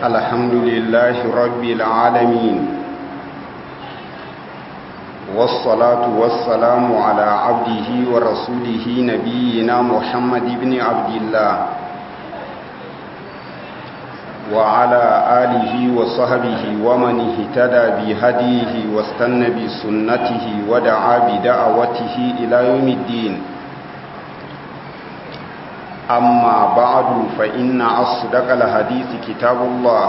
الحمد لله رب العالمين والصلاة والسلام على عبده ورسوله نبينا محمد بن عبد الله وعلى آله وصحبه ومن اهتدى بهديه واستنى بسنته ودعا بدعوته إلى يوم الدين أما بعد فإن أصدق الحديث كتاب الله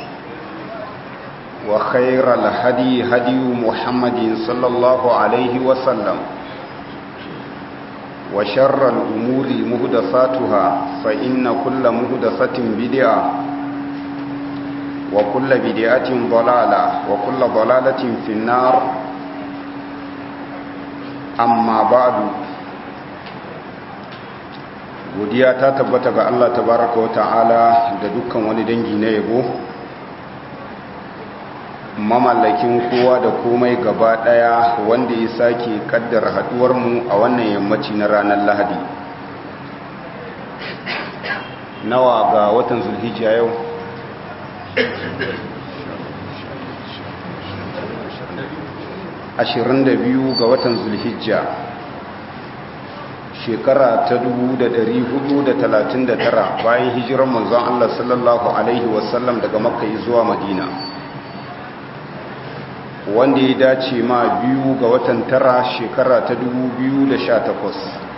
وخير الهدي هدي محمد صلى الله عليه وسلم وشر الأمور مهدساتها فإن كل مهدسة بدعة وكل بدعة ضلالة وكل ضلالة في النار أما بعد godiya ta tabbata ga Allah tabaraka wa ta'ala da dukkan wani dangi na yabo mamallakin kowa da komai gaba daya wanda ya sake kaddara haduwar mu a wannan yammaci na ranar Lahadi nawa ga watan Zulhijja yau ashirin da biyu ga watan Zulhijja shekara ta tara, bayan hijirar manzon Allah sallallahu alaihi wasallam daga makka zuwa madina wanda ya dace ma biyu ga watan tara shekara ta takwas.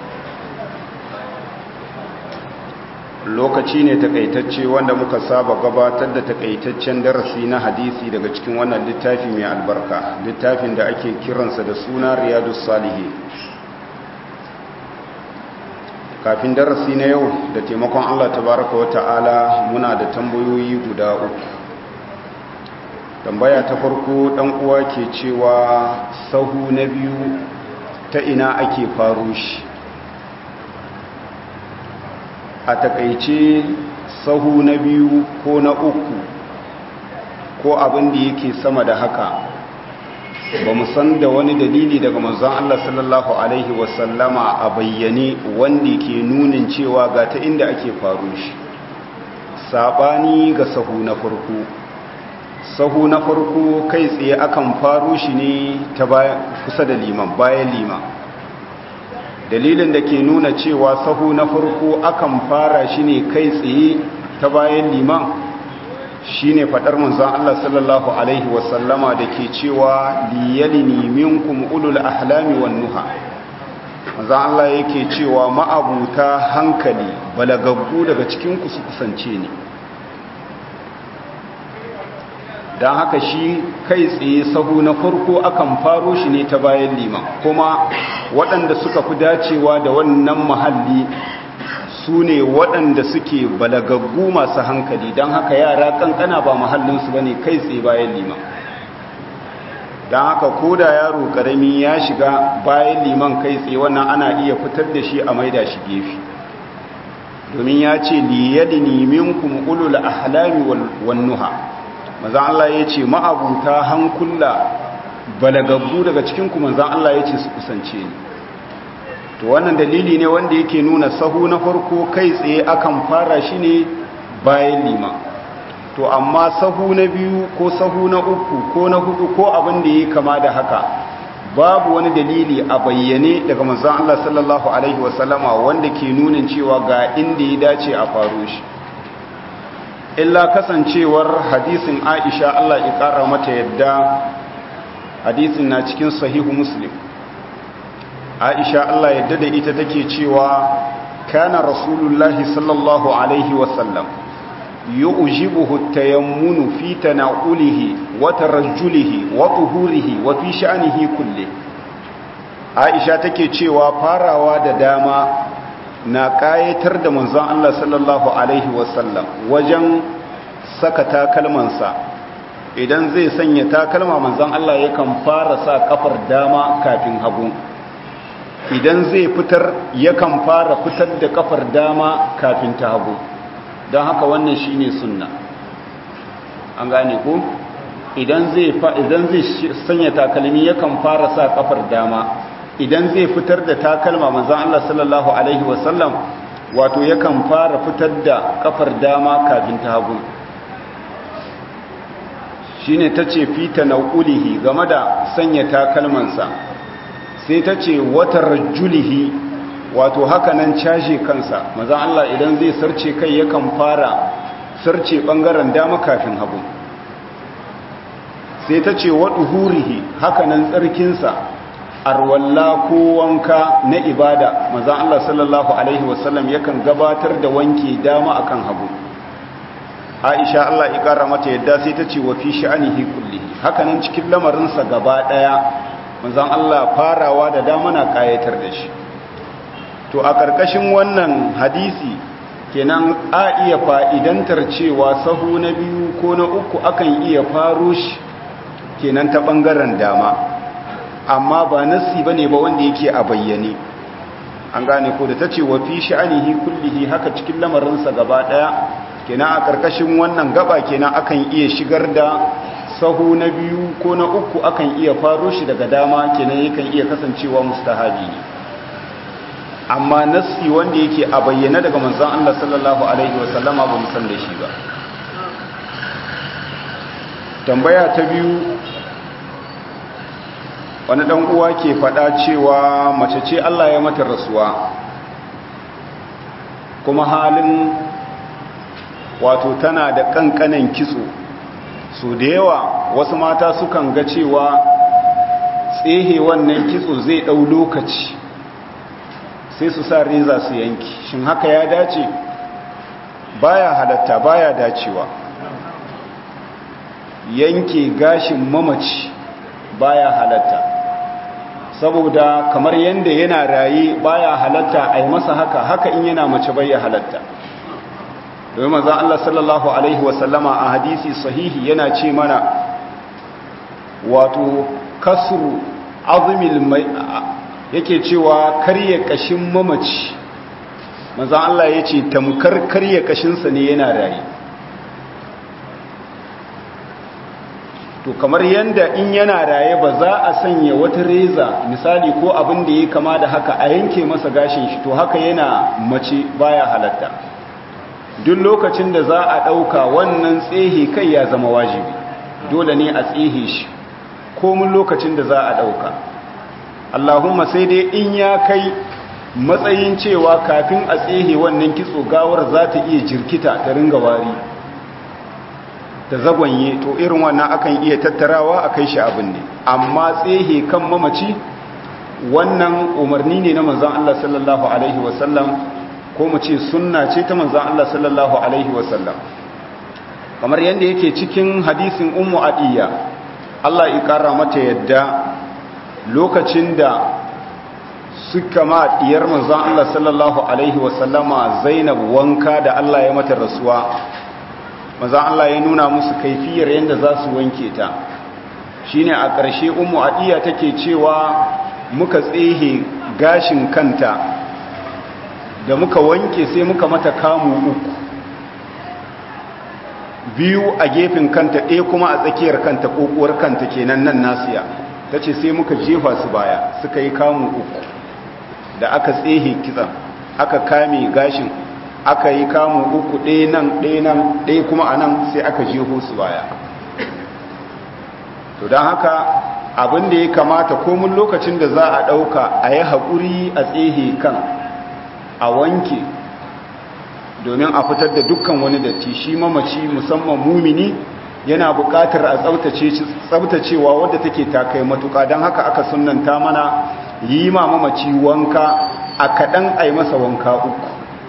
lokaci ne takaitacce wanda muka saba gabatar da takaitaccen darasi na hadisi daga cikin wannan littafi mai albarka littafin da ake kiransa da suna riyadus salihin kafin darasi na yau da taimakon Allah tabaraka wa ta'ala muna da tambayoyi guda uku tambaya ta farko dan uwa ke cewa sahu na biyu ta ina ake faro shi a takaice sahu na biyu ko na uku ko abin da yake sama da haka ba mu san da wani dalili daga manzon Allah sallallahu alaihi wasallama a bayyane wanda ke nunin cewa ga ta inda ake faru shi sabani ga sahu na farko sahu na farko kai tsaye akan faru shi ne ta kusa da liman bayan liman dalilin da ke nuna cewa sahu na farko akan fara shi ne kai tsaye ta bayan liman shi ne faɗar manzan Allah sallallahu Alaihi wasallama da ke cewa liyalini minkum ulul ahlami wan nuha manzan Allah yake cewa ma'abuta hankali balagaggu daga cikinku su kusance ne don haka shi kai tsaye sahu na farko akan faro shi ne ta bayan liman kuma waɗanda suka fi dacewa da wannan mahalli su ne waɗanda suke balagaggu masu hankali don haka yara kankana ba mahallinsu ba ne kai tsaye bayan liman don haka ko da yaro ƙarami ya shiga bayan liman kai tsaye wannan ana iya fitar da shi a maida shi gefe domin ya ce liyadini minkum ulul ahlami wan nuha maza Allah ya ce ma'abuta hankula balagaggu daga cikinku manzan Allah ya ce su kusance ni to wannan dalili ne wanda yake nuna sahu na farko kai tsaye akan fara shi ne bayan lima to amma sahu na biyu ko sahu na uku ko na hudu ko abin da ya kama da haka babu wani dalili a bayyane daga manzan Allah sallallahu alaihi wasallama wanda ke nunin cewa ga inda ya dace a faro shi illa kasancewar hadisin aisha Allah ya kara mata yadda hadisin na cikin sahihu muslim aisha Allah yadda da ita take cewa kana rasulullahi sallallahu alaihi wasallam yu'jibuhu tayammunu fi tana'ulihi wa tarajjulihi wa tuhurihi wa fi sha'nihi kulli aisha take cewa farawa da dama na kayatar da manzon Allah sallallahu alaihi wasallam wajen saka takalmansa idan zai sanya takalma manzon Allah yakan fara sa kafar dama kafin hagu idan zai fitar yakan fara fitar da kafar dama kafin ta hagu don haka wannan shine sunna an gane ko idan zai idan zai sanya takalmi yakan fara sa kafar dama idan zai fitar da takalma manzon Allah sallallahu alaihi wasallam wato yakan fara fitar da kafar dama kafin ta hagu shine tace fita naulihi game da sanya takalmansa sai tace watar julihi wato haka nan caje kansa maza Allah idan zai sarce kai yakan fara sarce bangaren dama kafin hagu sai ta ce waɗu hurihi hakanan tsarkinsa arwalla ko wanka na ibada maza Allah sallallahu Alaihi wasallam yakan gabatar da wanke dama akan hagu aisha Allah ya ƙara mata yadda sai ta ce wa fi sha'anihi kullihi hakanan cikin lamarinsa gaba ɗaya mazan Allah farawa da dama na ƙayatar da shi to a ƙarƙashin wannan hadisi kenan a iya fa'idantar cewa sahu na biyu ko na uku akan iya faro shi kenan ta ɓangaren dama amma ba nassi ba ne ba wanda yake a bayyane an gane ko da ta ce wa fi sha'anihi kullihi haka cikin lamarinsa gaba ɗaya kenan a ƙarƙashin wannan gaba kenan akan iya shigar da sahu na biyu ko na uku akan iya faro shi daga dama kenan yakan iya kasancewa mustahabi ne amma nassi wanda yake a bayyane daga manzon Allah sallallahu alaihi wasallama ba mu san da shi ba tambaya ta biyu wani dan uwa ke fada cewa mace ce Allah ya mata rasuwa kuma halin wato tana da kankanan kitso so da yawa wasu mata sukan ga cewa tsehe wannan kitso zai dau lokaci sai su sa reza su yanki shin haka ya dace baya halatta baya dacewa yanke gashin mamaci baya halatta saboda kamar yanda yana raye baya halatta a yi masa haka haka in yana mace baya halatta domin maza Allah sallallahu Alaihi wasallama a hadisi sahihi yana ce mana wato kasru azumil mai yake cewa karye kashin mamaci maza Allah ya ce tamkar karye kashinsa ne yana raye to kamar yanda in yana raye ba za a sanya wata reza misali ko abin da ya kama da haka a yanke masa gashin shi to haka yana mace baya halatta duk lokacin da za a ɗauka wannan tsehe kai ya zama wajibi dole ne a tsehe shi komin lokacin da za a ɗauka allahumma sai dai in ya kai matsayin cewa kafin a tsehe wannan kitso gawar za ta iya jirkita ta ringa wari ta zagwanye to irin wannan akan iya tattarawa a kai shi abin ne amma tsehe kan mamaci wannan umarni ne na manzan Allah sallallahu Alaihi wasallam ko mu ce sunna ce ta manzan Allah sallallahu Alaihi wasallam kamar yadda yake cikin hadisin ummu adiyya Allah ya kara mata yadda lokacin da suka ma diyar manzan Allah sallallahu Alaihi wasallama zainab wanka da Allah ya mata rasuwa manzan Allah ya nuna musu kaifiyar yadda za su wanke ta shine a ƙarshe ummu adiyya take cewa muka tsehe gashin kanta da muka wanke sai muka mata kamu uku biyu a gefen kanta ɗaya kuma a tsakiyar kanta ƙoƙuwar kanta kenan nan nasiya ta ce sai muka jefa su baya suka yi kamu uku da aka tsehe kitsan aka kame gashin aka yi kamu uku ɗaya nan ɗaya nan ɗaya kuma a nan sai aka jeho su baya to don haka abin da ya kamata komin lokacin da za a ɗauka a yi haƙuri a tsehe kan a wanke domin a fitar da dukkan wani datti shi mamaci musamman mumini yana buƙatar a tsabtacewa wadda take takai matuƙa don haka aka sunanta mana yi ma mamaci wanka a kaɗan a yi masa wanka uku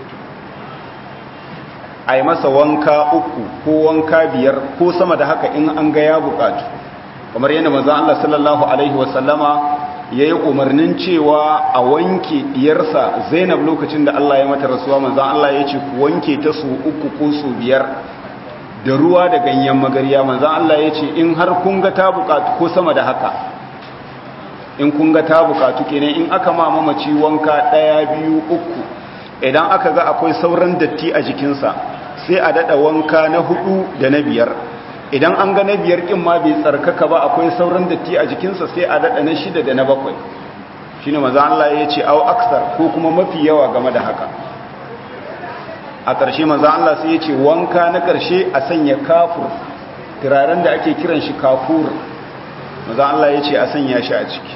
a yi masa wanka uku ko wanka biyar ko sama da haka in an ga ya buƙatu kamar yadda maza Allah sallallahu Alaihi wasallama ya yi umarnin cewa a wanke diyarsa zainab lokacin da Allah ya mata rasuwa maza Allah ya ce ku wanke ta su uku ko su biyar da ruwa da ganyen magarya maza Allah ya ce in har kun ga ta bukatu ko sama da haka in kun ga ta bukatu kenan in aka ma mamaci wanka ɗaya biyu uku idan aka ga akwai sauran datti a jikinsa sai a daɗa wanka na hudu da na biyar idan an ga na biyar ƙin ma bai tsarkaka ba akwai sauran datti a jikinsa sai a daɗa na shida da na bakwai shi ne maza Allah ya ce au aksar ko kuma mafi yawa game da haka a ƙarshe maza Allah sai ya ce wanka na ƙarshe a sanya kafur turaren da ake kiran shi kafur maza Allah ya ce a sanya shi a ciki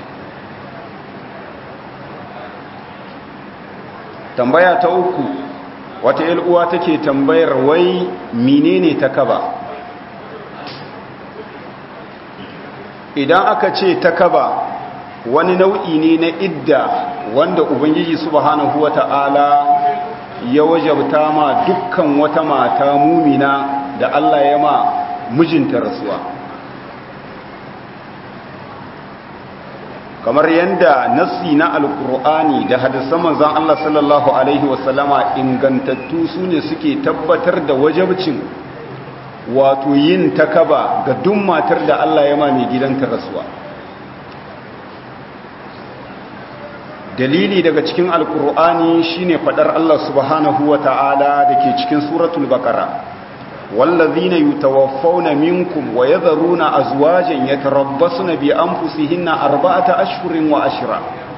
tambaya ta uku wata uwa take tambayar wai menene ta kaba idan aka ce ta kaba wani nau'i ne na idda wanda ubangiji subhanahu wata'ala ya wajabta ma dukkan wata mata mumina da Allah ya ma mijinta rasuwa kamar yadda nassi na alkur'ani da hadisan manzon Allah sallallahu alaihi wasallama ingantattu su ne suke tabbatar da wajabcin wato yin takaba ga duk matar da Allah ya ma mai gidanta rasuwa dalili daga cikin alkur'ani shine fadar Allah subhanahu wata'ala dake cikin suratul baqara wallazina yutawaffawna minkum wa yadharuna azwajan yatarabbasna bi anfusihinna arba'ata ashhurin wa ashra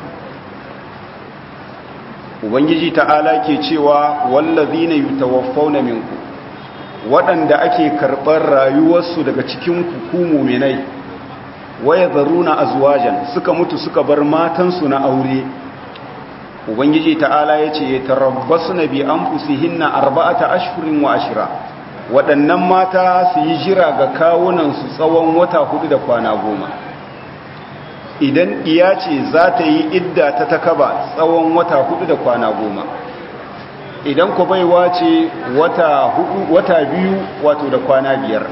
ubangiji ta'ala ke cewa wallazina yutawaffawna minkum waɗanda ake karɓar rayuwarsu daga cikin ku muminai wa yadharuna azwajan suka mutu suka bar matansu na aure ubangiji ta'ala ya ce tarabbasu na bi an fusihinna arba'ata ashirin wa ashira waɗannan mata su yi jira ga kawunansu tsawon wata hudu da kwana goma idan iya ce za ta yi idda ta takaba tsawon wata hudu da kwana goma idan ku baiwa ce wata, hudu, wata biyu wato da kwana biyar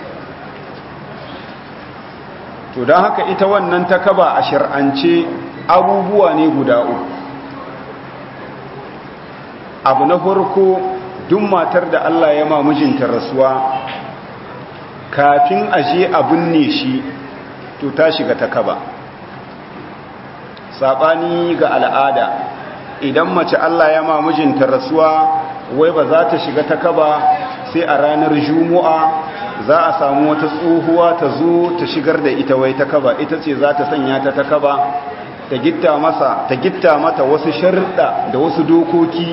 to don haka ita wannan takaba a shir'ance abubuwa ne guda uku abu na farko duk matar da Allah ya ma mijinta rasuwa kafin aje abin ne shi to ta shiga ta kaba saɓani ga al'ada idan mace Allah ya ma mijinta rasuwa wai ba za ta shiga ta kaba sai a ranar juma'a za a samu wata tsohuwa ta zo ta shigar da ita wai ta kaba ita ce za ta sanya ta ta kaba ta gitta masa ta gitta mata wasu sharuɗa da wasu dokoki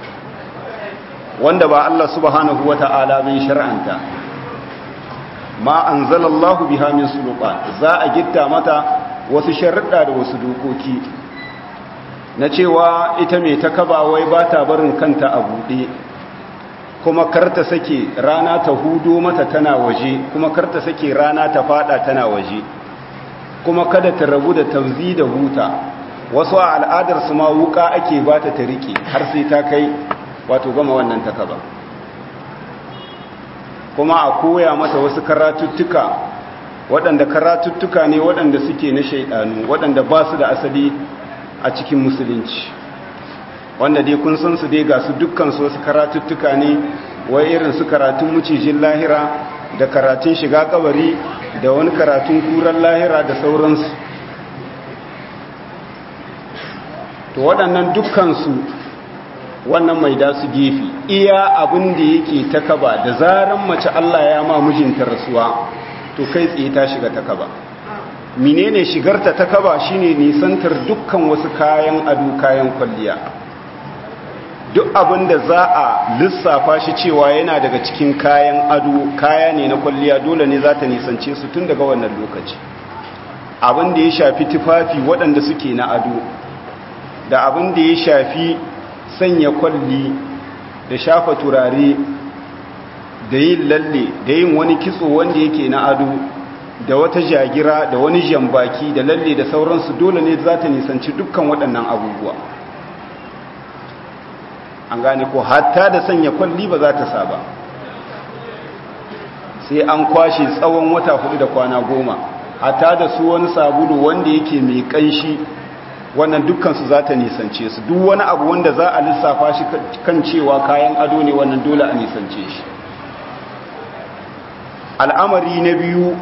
wanda ba Allah subhanahu wata'ala bai shar'anta ma anzalallahu biha min sulqan za a gitta mata wasu sharuɗa da wasu dokoki na cewa ita mai ta kaba wai ba ta barin kanta a buɗe kuma karta sake rana ta hudo mata tana waje kuma karta sake rana ta fada tana waje kuma kada ta rabu da tauzi da huta wasu a al'adar su ma wuka ake ba ta ta rike har sai ta kai wato gama wannan takaba kuma a koya mata wasu karatuttuka waɗanda karatuttuka ne waɗanda suke na shaidanu waɗanda ba su da asali a cikin musulunci wanda dai kun san su dai ga su dukkan su wasu karatuttuka ne wai irin su karatun mucijin lahira da karatun shiga kabari da wani karatun kuran lahira da sauransu to waɗannan dukkansu wannan mai da su gefe iya abin da yake ta kaba da zaran mace Allah ya ma mijinta rasuwa to kai tsaye ta shiga ta kaba menene shigarta ta kaba shine nisantar dukkan wasu kayan ado kayan kwalliya duk abin da za a lissafa shi cewa yana daga cikin kayan ado kaya ne na kwalliya dole ne za ta nisance su tun daga wannan lokaci abin da ya shafi tufafi waɗanda suke na ado da abin da ya shafi sanya kwalli da shafa turare da yin lalle da yin wani kitso wanda yake na ado da wata jagira da wani jambaki da lalle da sauransu dole ne za ta nisanci dukkan waɗannan abubuwa an gane ko hatta da sanya kwalli ba za ta saba sai an kwashe tsawon wata hudu da kwana goma hatta da su wani sabulu wanda yake mai kanshi wannan dukkansu za ta nisance su duk wani abu wanda za a lissafa shi kan cewa kayan ado ne wannan dole a nisance shi al'amari na biyu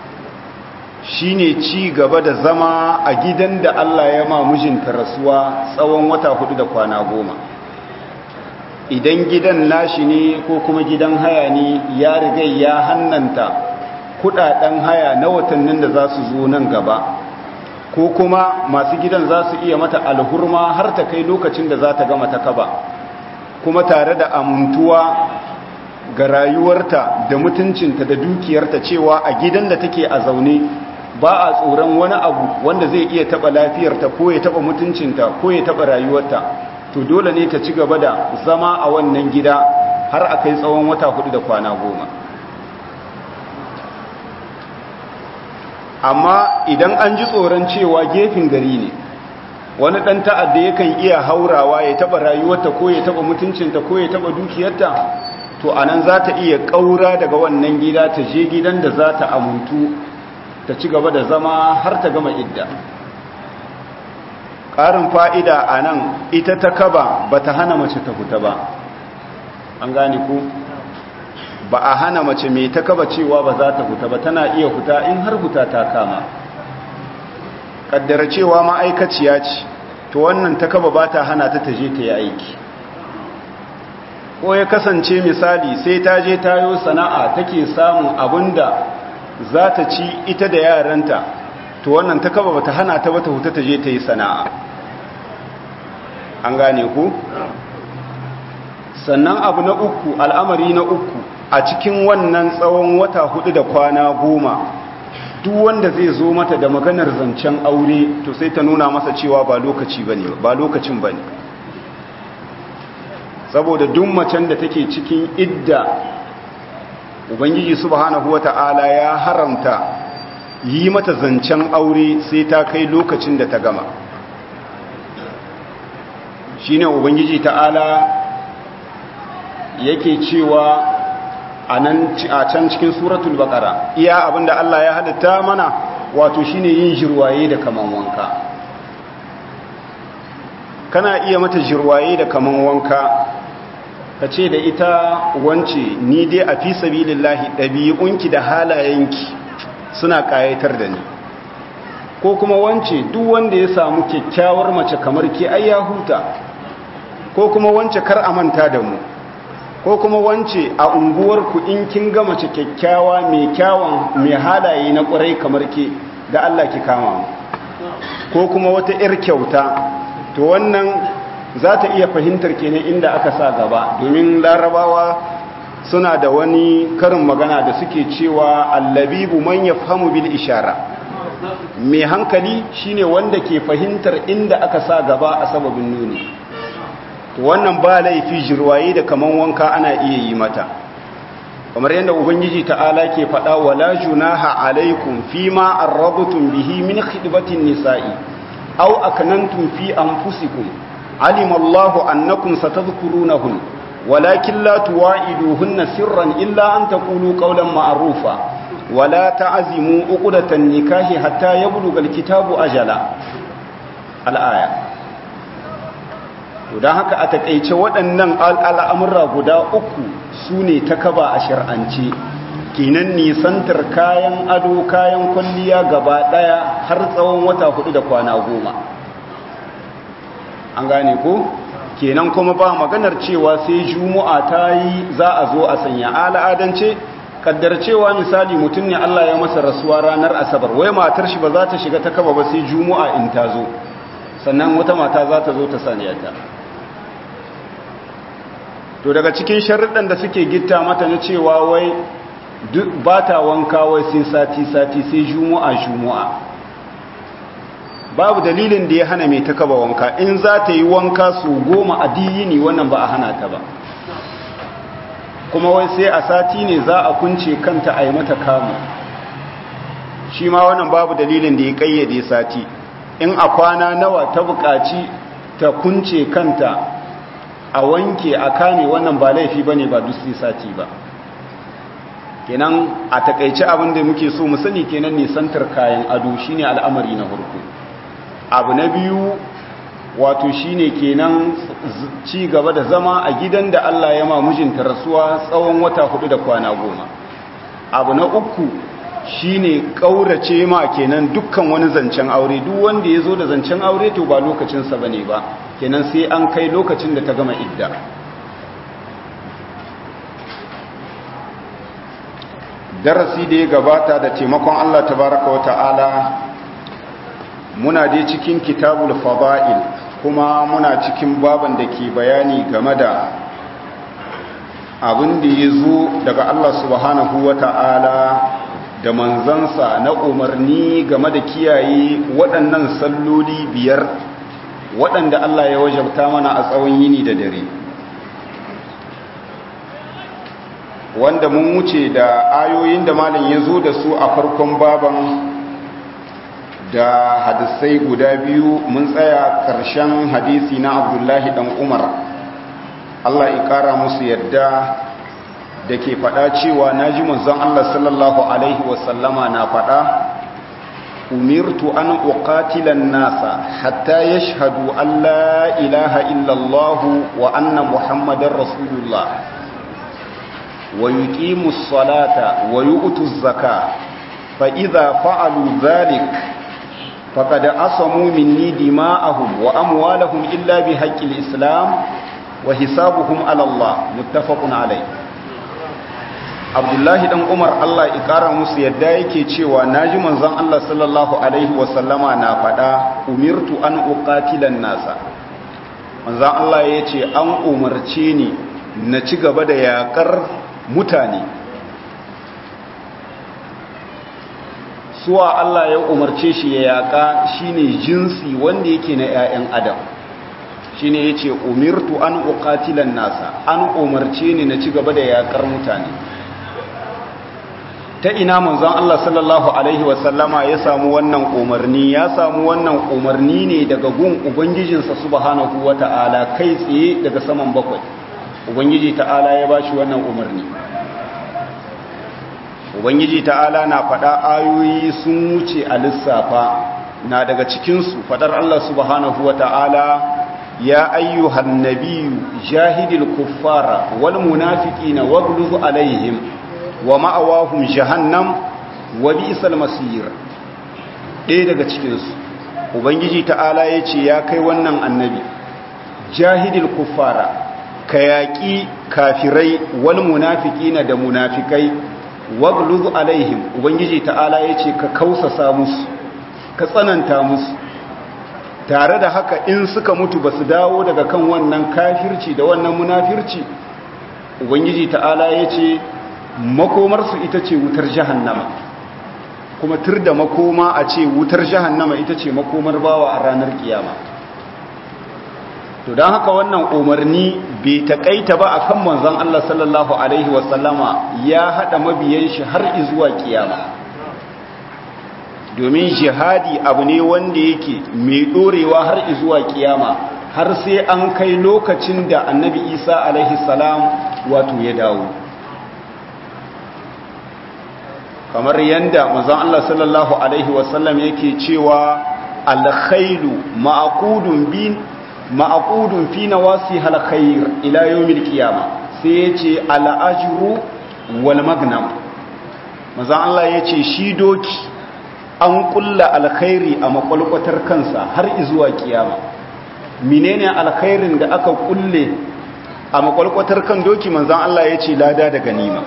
shine ci gaba da zama a gidan da Allah ya ma mijinta rasuwa tsawon wata hudu da kwana goma idan gidan nashi ne ko kuma gidan haya ne ya riga ya hannanta kudaden haya na watannin da za su zo nan gaba ko kuma masu gidan za su iya mata alhurma har ta kai lokacin da za ta gama ta kaba kuma tare da amintuwa ga rayuwarta da mutuncinta da dukiyarta cewa a gidan da take a zaune ba a tsoron wani abu wanda zai iya taba lafiyarta ko ya taba mutuncinta ko ya taba rayuwarta to dole ne ta ci gaba da zama a wannan gida har a kai tsawon wata hudu da kwana goma amma idan an ji tsoron cewa gefen gari ne wani ɗan ta'adda yakan iya haurawa ya taɓa rayuwarta ko ya taɓa mutuncinta ko ya taɓa dukiyarta to a nan za ta iya ƙaura daga wannan gida ta je gidan da za ta amuntu ta ci gaba da zama har ta gama idda ƙarin fa'ida a nan ita ta kaba ba ta hana mace ta fita ba an gane ku ba a hana mace mai ta kaba cewa ba za ta fita ba tana iya fita in har fita ta kama kaddara cewa ma'aikaciya ce to wannan ta kaba ba ta hana ta taje ta yi aiki ko ya kasance misali sai ta je tayo sana'a take samun abinda za ta ci ita da yaranta to wannan ta kaba ba ta hana ta ba ta huta ta je ta yi sana'a an gane ku sannan abu na uku al'amari na uku a cikin wannan tsawon wata hudu da kwana goma duk wanda zai zo mata da maganar zancen aure to sai ta nuna masa cewa ba lokaci bane ba lokacin bane saboda duk macen da take cikin idda ubangiji subhanahu wata'ala ya haramta yi mata zancen aure sai ta kai lokacin da ta gama shine ubangiji ta'ala yake cewa a can cikin suratul baqara iya abinda Allah ya halitta mana wato shine yin jirwaye da kaman wanka kana iya mata jirwaye da kaman wanka kace da ita wance ni dai a fi sabilillahi dabi'unki da halayenki suna kayatar da ni ko kuma wance duk wanda ya samu kyakkyawar mace kamar ke ai ya huta ko kuma wance kar a manta da mu ko kuma wance a unguwarku in kin ga mace kyakkyawa mai kyawun mai halaye na ƙwarai kamar ke da Allah ki kama mu ko kuma wata 'yar kyauta to wannan za ta iya fahimtar kenan inda aka sa gaba domin larabawa suna da wani karin magana da suke cewa allabibu man yafhamu bil ishara mai hankali shine wanda ke fahimtar inda aka sa gaba a sababin nuni to wannan ba laifi jirwaye da kaman wanka ana iya yi mata kamar yadda ubangiji ta'ala ke faɗa wala junaha alaikum fima arrabtum bihi min khidbatin nisa'i aw akanantum fi anfusikum alima Allahu annakum satadhkurunahun walakin la tuwa'iduhunna sirran illa an taqulu qawlan ma'rufa wala ta'zimu uqdatan nikahi hatta yablugha alkitabu ajala al-aya to don haka a takaice waɗannan al'amurra guda uku su ne ta kaba a shir'ance kinan nisantar kayan ado kayan kwalliya gaba ɗaya har tsawon wata hudu da kwana goma an gane ko kenan kuma ba maganar cewa sai juma'a ta yi za a zo a sanya al'adance kaddar cewa misali mutum ne Allah ya masa rasuwa ranar asabar wai matar shi ba za ta shiga ta kaba ba sai juma'a in ta zo sannan wata mata za ta zo ta sanya ta to daga cikin sharuɗan da suke gitta mata na cewa wai ba ta wanka wai sai sati-sati sai juma'a-juma'a babu dalilin da ya hana mai ta kaba wanka in za ta yi wanka su goma a diyini wannan ba a hana ta ba kuma wai sai a sati ne za a kunce kanta a yi mata kamu shi ma wannan babu dalilin da ya kayyade sati in a kwana nawa ta buƙaci ta kunce kanta a wanke a kame wannan ba laifi bane ba dusi sati ba kenan a takaice abin da muke so mu sani kenan nisantar kayan ado shine al'amari na farko abu na biyu wato shine kenan ci gaba da zama a gidan da Allah ya ma mijinta rasuwa tsawon wata hudu da kwana goma abu na uku shine kaurace ma kenan dukkan wani zancen aure duk wanda ya zo da zancen aure to ba lokacinsa bane ba kenan sai an kai lokacin da ta gama idda darasi da ya gabata da taimakon Allah tabaraka wata'ala muna dai cikin kitabul fada'il kuma muna cikin baban da ke bayani game da abin da ya zo daga Allah subhanahu wa ta'ala da manzansa na umarni game da kiyaye waɗannan salloli biyar waɗanda Allah ya wajabta mana a tsawon yini da dare wanda mun wuce da ayoyin da malin ya zo da su a farkon baban da hadisai guda biyu mun tsaya ƙarshen hadisi na abdullahi dan umar Allah ya ƙara musu yadda da ke faɗa cewa na ji manzon Allah sallallahu Alaihi wasallama na faɗa umirtu an uqatilan nasa hatta yashhadu an la ilaha illallahu wa anna muhammadar rasulullah wa yuqimus salata wa yu'tuz zaka fa idza fa'alu dhalik faqad asamu minni dima'ahum wa amwalahum illa bihaqqil islam wa hisabuhum ala Allah muttafaqun alayh Abdullahi dan Umar Allah ya kara musu yadda yake cewa naji manzon Allah sallallahu alaihi wasallama na fada umirtu an uqatilan nasa manzon Allah yace an umarce ni na ci gaba da yakar mutane suwa Allah ya umarce shi ya yaka shine jinsi wanda yake na 'ya'yan adam shine yace umirtu an uqatilan nasa an umarce ni na ci gaba da yakar mutane ta ina manzon Allah sallallahu alaihi wasallama ya samu wannan umarni ya samu wannan umarni ne daga gun ubangijinsa subhanahu wata'ala kai tsaye daga saman bakwai ubangiji ta'ala ya bashi wannan umarni ubangiji ta'ala na faɗa ayoyi sun wuce a lissafa na daga cikinsu faɗar Allah subhanahu wata'ala ya ayyuhan nabiyyu jahidil kuffara wal munafiqina waghluz alaihim wa ma'awahum jahannam wa bi'sal masir ɗaya daga cikinsu ubangiji ta'ala ya ce ya kai wannan annabi jahidil kuffara ka yaƙi kafirai wal munafiqina da munafikai wagluz alaihim ubangiji ta'ala ya ce ka kausasa musu ka tsananta musu tare da haka in suka mutu ba su dawo daga kan wannan kafirci da wannan munafirci ubangiji ta'ala ya ce makomarsu ita ce wutar jahannama kuma tur da makoma a ce wutar jahannama ita ce makomar bawa a ranar kiyama to don haka wannan umarni bai taƙaita ba akan manzon Allah sallallahu alaihi wasallama ya haɗa mabiyan shi har izuwa kiyama domin jihadi abu ne wanda yake mai ɗorewa har izuwa kiyama har sai an kai lokacin da annabi isa alaihi salam wato ya dawo kamar yadda manzon Allah sallallahu alaihi wasallam yake cewa alkhailu ma'qudun bin ma'qudun fi nawasi alkhair ila yawmil qiyama sai yace al'ajru wal magnam manzon Allah yace shi doki an kulla alkhairi a makwalkwatar kansa har zuwa kiyama menene alkhairin da aka kulle a makwalkwatar kan doki manzon Allah yace lada da ganima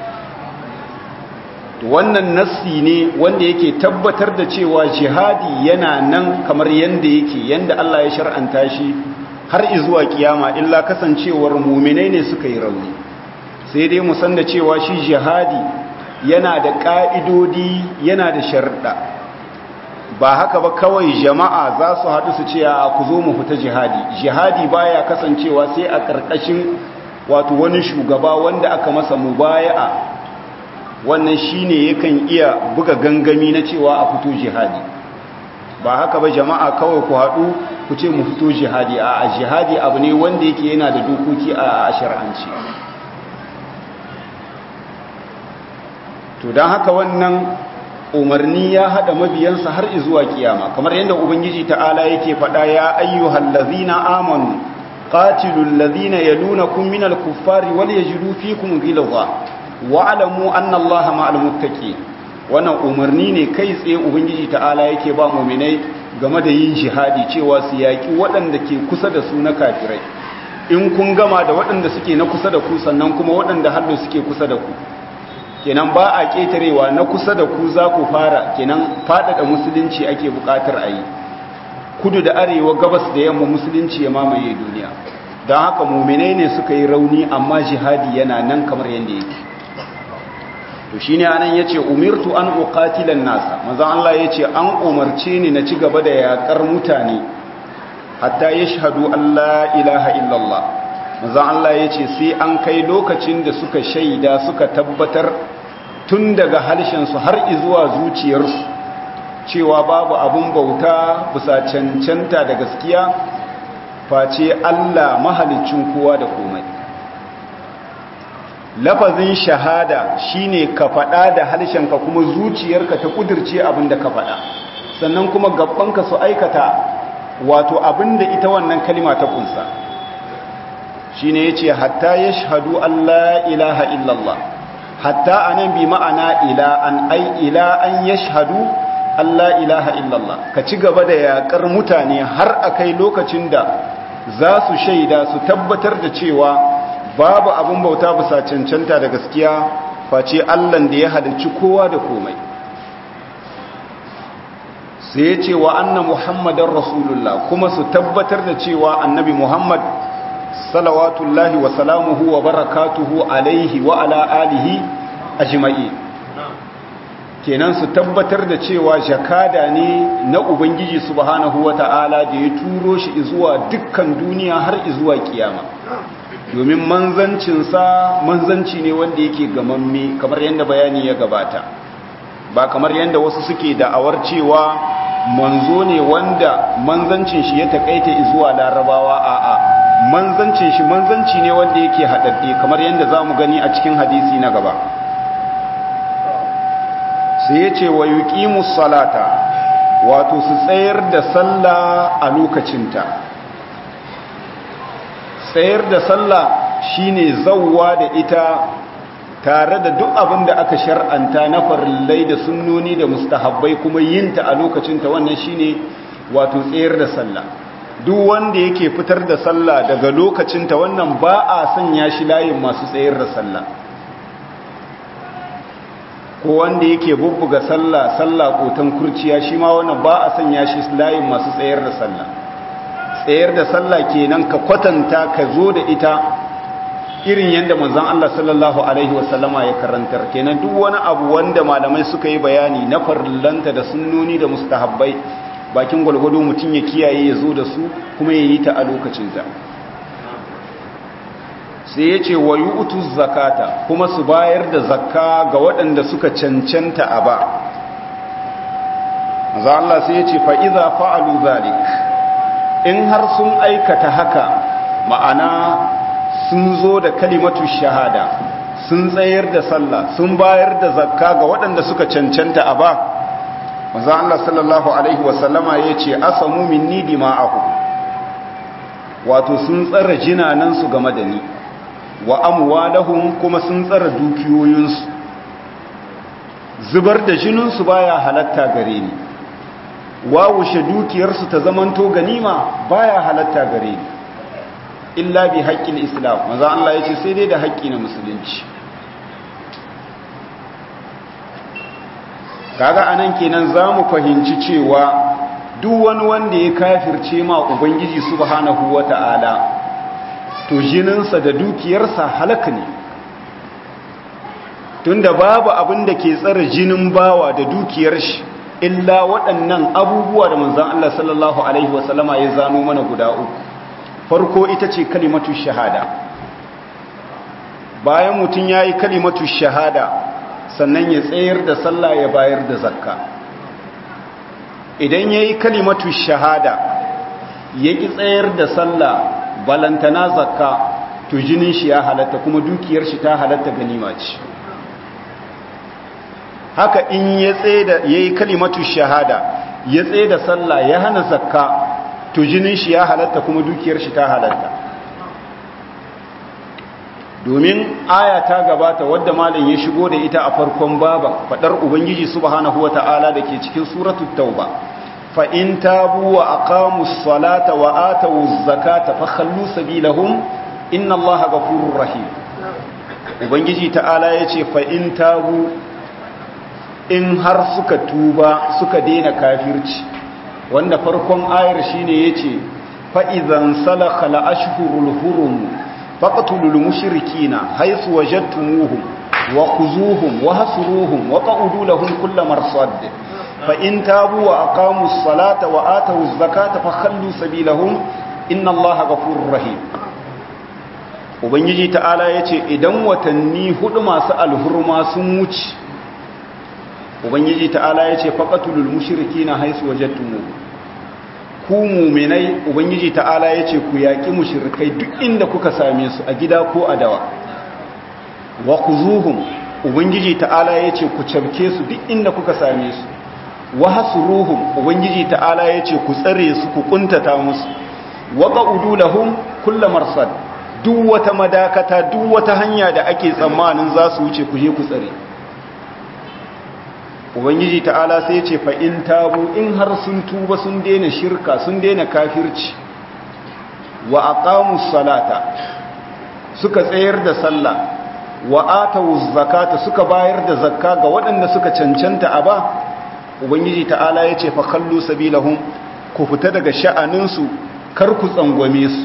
wannan nassi ne wanda yake tabbatar da cewa jihadi yana nan kamar yanda yake yanda Allah ya shar'anta shi har izuwa kiyama illa kasancewar muminai ne suka yi rauni sai dai mu san da cewa shi jihadi yana da ka'idodi yana da sharda ba haka ba kawai jama'a za su haɗu su ce a ku zo mu fita jihadi jihadi baya kasancewa sai a ƙarƙashin wato wani shugaba wanda aka masa mubaya'a wannan shine yakan iya buga gangami na cewa a fito jihadi ba haka ba jama'a kawai ku haɗu ku ce mu fito jihadi a jihadi abu ne wanda yake yana da dokoki a shar'anci to don haka wannan umarni ya haɗa mabiyansa har izuwa kiyama kamar yadda ubangiji ta'ala yake faɗa ya ayyuhal ladzina amanu qatilul ladzina yalunakum minal kuffari wal yajidu fikum ghilza wa'alamu anna Allah ma'al muttaqi wannan umarni ne kai tsaye ubangiji ta'ala yake ba mu'minai game da yin jihadi cewa su yaki waɗanda ke kusa da su na kafirai in kun gama da waɗanda suke na kusa da ku sannan kuma waɗanda hallo suke kusa da ku kenan ba a ketarewa na kusa da ku za ku fara kenan faɗaɗa musulunci ake buƙatar a yi kudu da arewa gabas da yamma musulunci ya mamaye duniya don haka muminai ne suka yi rauni amma jihadi yana nan kamar yadda yake to shi ne anan ya ce umirtu an uqatilan nasa manzan Allah ya ce an umarce ni na ci gaba da yaƙar mutane hatta ya shahadu Allah ilaha illallah manzan Allah ya ce sai an kai lokacin da suka shaida suka tabbatar tun daga harshensu har izuwa zuciyarsu cewa babu abun bauta bisa cancanta da gaskiya face Allah mahalicin kowa da komai lafazin shahada shine ka faɗa da harshenka kuma zuciyarka ta kudirce abin da ka faɗa sannan kuma gabbanka su aikata wato abin da ita wannan kalima ta kunsa shine yace hatta yashhadu Allah ilaha illallah hatta anan bi ma'ana ila an ai ila an yashhadu Allah ilaha illallah ka ci gaba da yakar mutane har akai lokacin da za su shaida su tabbatar da cewa babu abin bauta bisa cancanta da gaskiya face Allahn da ya halicci kowa da komai sai ya ce wa anna muhammadan rasulullah kuma su tabbatar da cewa annabi muhammad salawatullahi wa salamuhu wa barakatuhu alaihi wa ala alihi ajma'i kenan su tabbatar da cewa jakada ne na ubangiji subhanahu wa ta'ala da ya turo shi zuwa dukkan duniya har zuwa kiyama domin manzancinsa manzanci ne wanda yake gamamme kamar yadda bayani ya gabata ba kamar yadda wasu suke da'awar cewa manzo ne wanda manzancin shi ya takaita zuwa larabawa a'a manzancin shi manzanci ne wanda yake haɗaɗɗe kamar yadda za mu gani a cikin hadisi na gaba sai ya ce wa yuqimus salata wato su tsayar da sallah a lokacinta tsayar da sallah shine zawwa da ita tare da duk abin da aka shar'anta na farillai da sunnoni da mustahabbai kuma yinta a lokacinta wannan shine wato tsayar da sallah duk wanda yake fitar da sallah daga lokacinta wannan ba a sanya shi layin masu tsayar da sallah ko wanda yake bubbuga sallah sallah kotan kurciya shi ma wannan ba a sanya shi layin masu tsayar da sallah tsayar da sallah kenan ka kwatanta ka zo da ita irin yadda manzon Allah sallallahu alaihi wasallama ya karantar kenan duk wani abu wanda malamai suka yi bayani na farillanta da sunnoni da mustahabbai bakin gwalgwado mutum ya kiyaye ya zo da su kuma ya yi ta a lokacinta sai ya ce wa yu'tu zakata kuma su bayar da zakka ga waɗanda suka cancanta a ba maza Allah sai ya ce fa'iza fa'alu zalik in har sun aikata haka ma'ana sun zo da kalimatu shahada sun tsayar da sallah sun bayar da zakka ga waɗanda suka cancanta a ba maza Allah sallallahu Alaihi wasallama ya ce asamu minni dima'ahu wato sun tsara jinanansu game da ni wa amwalahum kuma sun tsara dukiyoyinsu zubar da jininsu baya halatta gare ni wawushe dukiyarsu ta zamanto ganima baya halatta gare ni illa bi haƙƙin islam maza Allah ya ce sai dai da haƙƙi na musulunci kaga anan kenan za mu fahimci cewa duk wani wanda ya kafirce ma ubangiji subhanahu wata'ala to jininsa da dukiyarsa halaka ne tunda babu abin da ke tsara jinin bawa da dukiyar shi illa waɗannan abubuwa da manzon Allah sallallahu alaihi wasallama ya zano mana guda uku farko ita ce kalimatu shahada bayan mutum ya yi kalimatu shahada sannan ya tsayar da sallah ya bayar da zakka idan ya yi kalimatu shahada ya ƙi tsayar da sallah balantana zakka to jinin shi ya halatta kuma dukiyar shi ta halatta ganima ce haka in ya tsaye da ya yi kalimatu shahada ya tsaye da sallah ya hana zakka to jinin shi ya halatta kuma dukiyar shi ta halatta domin aya ta gabata wadda malam ya shigo da ita a farkon baba fadar ubangiji subhanahu wata'ala da ke cikin suratul tauba fa in tabu wa aqamus salata wa atawuz zakata fakhallu sabilahum inna allaha ghafurur rahim ubangiji ta'ala yace fa in tabu in har suka tuba suka daina kafirci wanda farkon ayar shine yace fa idan salakha al ashhurul hurum faqtulul mushrikina haythu wajadtumuhum wa khuzuhum wa hasruhum wa qa'udu lahum kull marsad fa in tabu wa aqamus salata wa atawuz zakata fakhallu sabilahum inna allaha ghafurur rahim ubangiji ta'ala yace idan watanni hudu masu alhurma sun wuce ubangiji ta'ala yace faqatulul mushrikina haythu wajadtumuhum ku mu'minai ubangiji ta'ala yace ku yaki mushrikai duk inda kuka same su a gida ko a dawa wa khuzuhum ubangiji ta'ala yace ku cabke su duk inda kuka same su wa hasruhum ubangiji ta'ala yace ku tsare su ku kuntata musu wa qa'udu lahum kullu marsad duk wata madakata duk wata hanya da ake tsammanin za su wuce ku je ku tsare ubangiji ta'ala sai ce fa in tabu in har sun tuba sun daina shirka sun daina kafirci wa aqamus salata suka tsayar da sallah wa atawuz zakata suka bayar da zakka ga waɗanda suka cancanta a ba ubangiji ta'ala ya ce fa kallu sabilahum ku fita daga sha'aninsu kar ku tsangwame su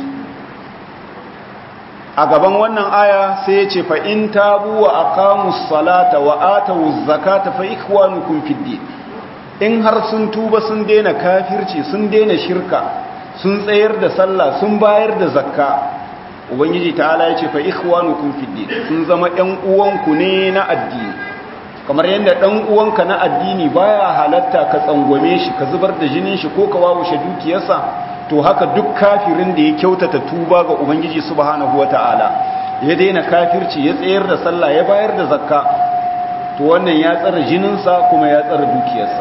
a gaban wannan aya sai ya ce fa in tabu wa aqamus salata wa atawuz zakata fa ikwanukum fid din in har sun tuba sun daina kafirci sun daina shirka sun tsayar da sallah sun bayar da zakka ubangiji ta'ala ya ce fa ikhwanukum fid din sun zama ƴan uwanku ne na addini kamar yadda ɗan uwanka na addini baya halatta ka tsangwame shi ka zubar da jinin shi ko ka wawushe dukiyarsa to haka duk kafirin da ya kyautata tuba ga ubangiji subhanahu wata'ala ya daina kafirci ya tsayar da sallah ya bayar da zakka to wannan ya tsara jininsa kuma ya tsara dukiyarsa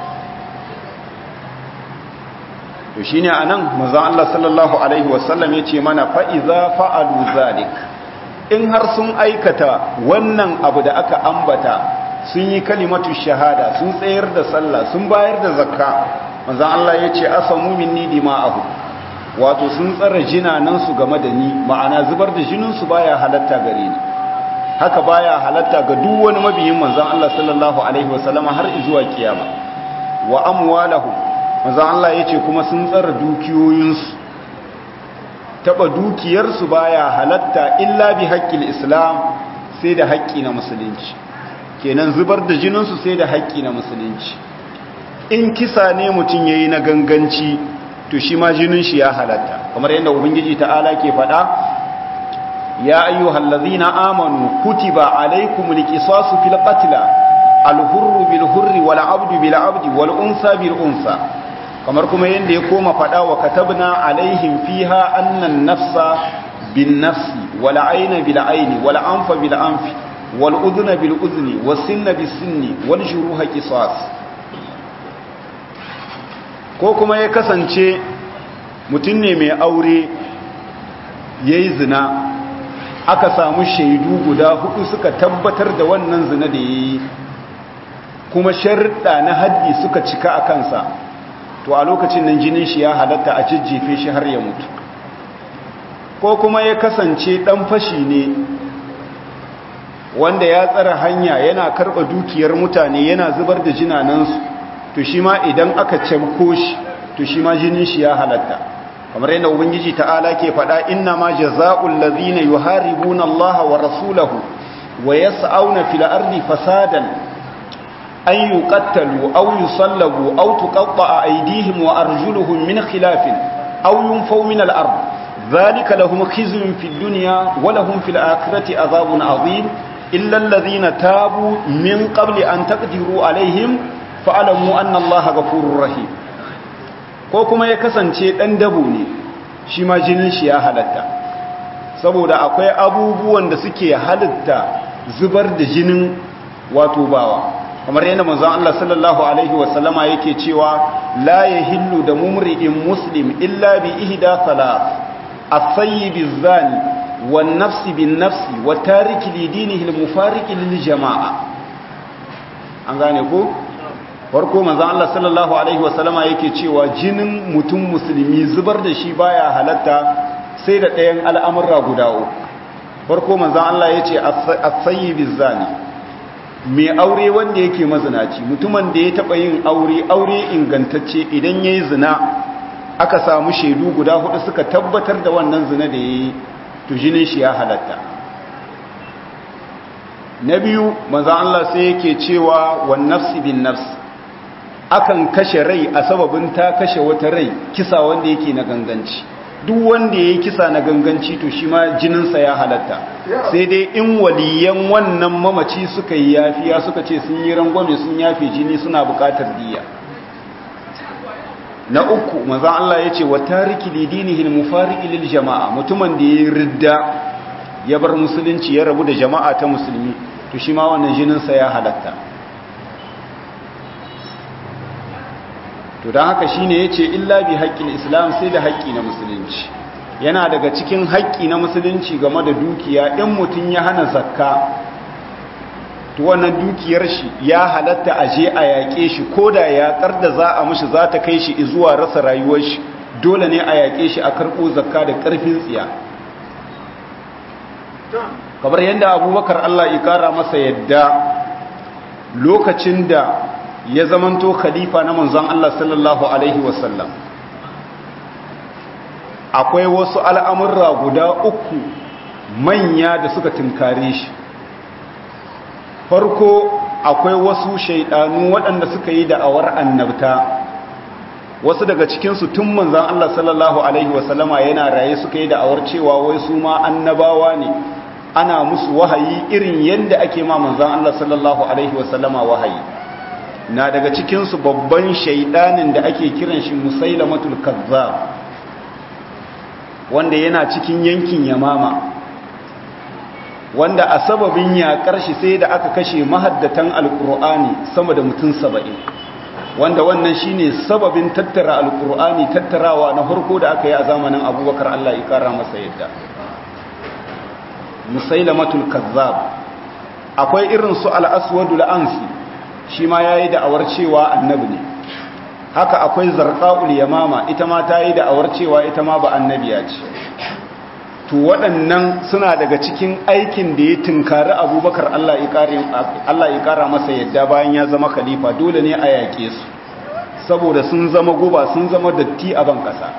to shine anan manzon Allah sallallahu alaihi wasallam yace mana fa iza fa'alu zalik in har sun aikata wannan abu da aka ambata sun yi kalimatu shahada sun tsayar da sallah sun bayar da zakka manzon Allah yace asamu minni dima'ahu wato sun tsara jinanan su game da ni ma'ana zubar da jinin su baya halatta gare ni haka baya halatta ga duk wani mabiyin manzon Allah sallallahu alaihi wasallam har zuwa kiyama wa amwalahum manzon Allah yace kuma sun tsara dukiyoyinsu taba dukiyarsu baya halatta illa bi haqqil islam sai da haƙƙi na musulunci kenan zubar da jininsu sai da haƙƙi na musulunci in kisa ne mutum yayi na ganganci to shi ma jinin shi ya halatta kamar yadda ubangiji ta'ala ke faɗa ya ayyuhal ladzina amanu kutiba alaykumul qisasu fil qatl al hurru bil hurri wal abdu bil abdi wal unsa bil unsa kamar kuma yadda ya koma faɗa wa katabna alaihim fiha annan nafsa bin nafsi wal ayna bil ayni wal anfa bil anfi wal udhna bil udhni was sinna bis sinni wal juruha qisas ko kuma ya kasance mutum ne mai aure yayi zina aka samu shaidu guda hudu suka tabbatar da wannan zina da yayi kuma sharuɗa na haddi suka cika a kansa to a lokacin nan jinin shi ya halatta a jijjefe shi har ya mutu ko kuma ya kasance dan fashi ne wanda ya tsara hanya yana karɓa dukiyar mutane yana zubar da jinanansu to shi ma idan aka camko shi to shi ma jinin shi ya halatta kamar yadda ubangiji ta'ala ke faɗa inna ma jaza'ul ladhina yuharibuna Allah wa rasulahu wa yas'auna fil ardi fasadan أن يقتلوا أو يصلبوا أو تقطع أيديهم وأرجلهم من خلاف أو ينفوا من الأرض ذلك لهم خزي في الدنيا ولهم في الآخرة عذاب عظيم إلا الذين تابوا من قبل أن تقدروا عليهم فاعلموا أن الله غفور رحيم ko kuma ya kasance ɗan dabo ne shi ma jinin shi ya halatta saboda akwai abubuwan da suke halitta zubar da jinin wato bawa kamar yadda manzon Allah sallallahu alaihi wasallama yake cewa la yahillu da mumri'in muslim illa bi ihda thalath as-sayyib az-zani wan nafs bin nafs wa tariki li dinihi al-mufariq lil jama'a an gane ko farko manzon Allah sallallahu alaihi wasallama yake cewa jinin mutum musulmi zubar da shi baya halatta sai da ɗayan al'amurra guda uku farko manzon Allah yace as-sayyib az-zani mai aure wanda yake mazinaci mutumin da ya taba yin aure aure ingantacce idan yayi zina aka samu shaidu guda hudu suka tabbatar da wannan zina da ya yi to jinin shi ya halatta na biyu manzan Allah sai yake cewa wan nafsi bin nafs akan kashe rai a sababin ta kashe wata rai kisa wanda yake na ganganci duk wanda ya yi kisa na ganganci to shi ma jininsa ya halatta sai dai in waliyan wannan mamaci suka yi yafiya suka ce sun yi rangwame sun yafe jini suna bukatar diya na uku maza Allah ya ce wa tariki lidinihin mufari ilil jama'a mutumin da ya ridda ya bar musulunci ya rabu da jama'a ta musulmi to shi ma wannan jininsa ya halatta to don haka shi ne ya ce illa bi haƙƙin islam sai da haƙƙi na musulunci yana daga cikin haƙƙi na musulunci game da dukiya in mutum ya hana zakka to wannan dukiyar shi ya halatta a je a yaƙe shi ko da yaƙar da za a mushi za ta kai shi zuwa rasa rayuwar shi dole ne a yaƙe shi a karɓo zakka da ƙarfin tsiya kamar yadda abubakar allah ya ƙara masa yadda lokacin da ya zamanto khalifa na manzon Allah sallallahu alaihi wasallam akwai wasu al'amurra guda uku manya da suka tunkare shi farko akwai wasu shaidanu waɗanda suka yi da'awar annabta wasu daga cikinsu tun manzon Allah sallallahu alaihi wasallama yana raye suka yi da'awar cewa wai su ma annabawa ne ana musu wahayi irin yadda ake ma manzon Allah sallallahu alaihi wasallama wahayi na daga cikinsu babban shaidanin da ake kiran shi musailamatul kazzab wanda yana cikin yankin yamama wanda a sababin yaƙar shi sai da aka kashe mahaddatan alƙur'ani sama da mutum saba'in wanda wannan shine sababin tattara alƙur'ani tattarawa na farko da aka yi a zamanin abubakar allah ya ƙara masa yadda musailamatul kazzab akwai irin su al'aswadul ansi shi ma ya yi da'awar cewa annabi ne haka akwai zarqa'ul yamama ita ma ta yi da'awar cewa ita ma ba annabiya ce to waɗannan suna daga cikin aikin da ya tunkari abubakar Allah ya ƙara masa yadda bayan ya zama khalifa dole ne a yaƙe su saboda sun zama guba sun zama datti a ban ƙasa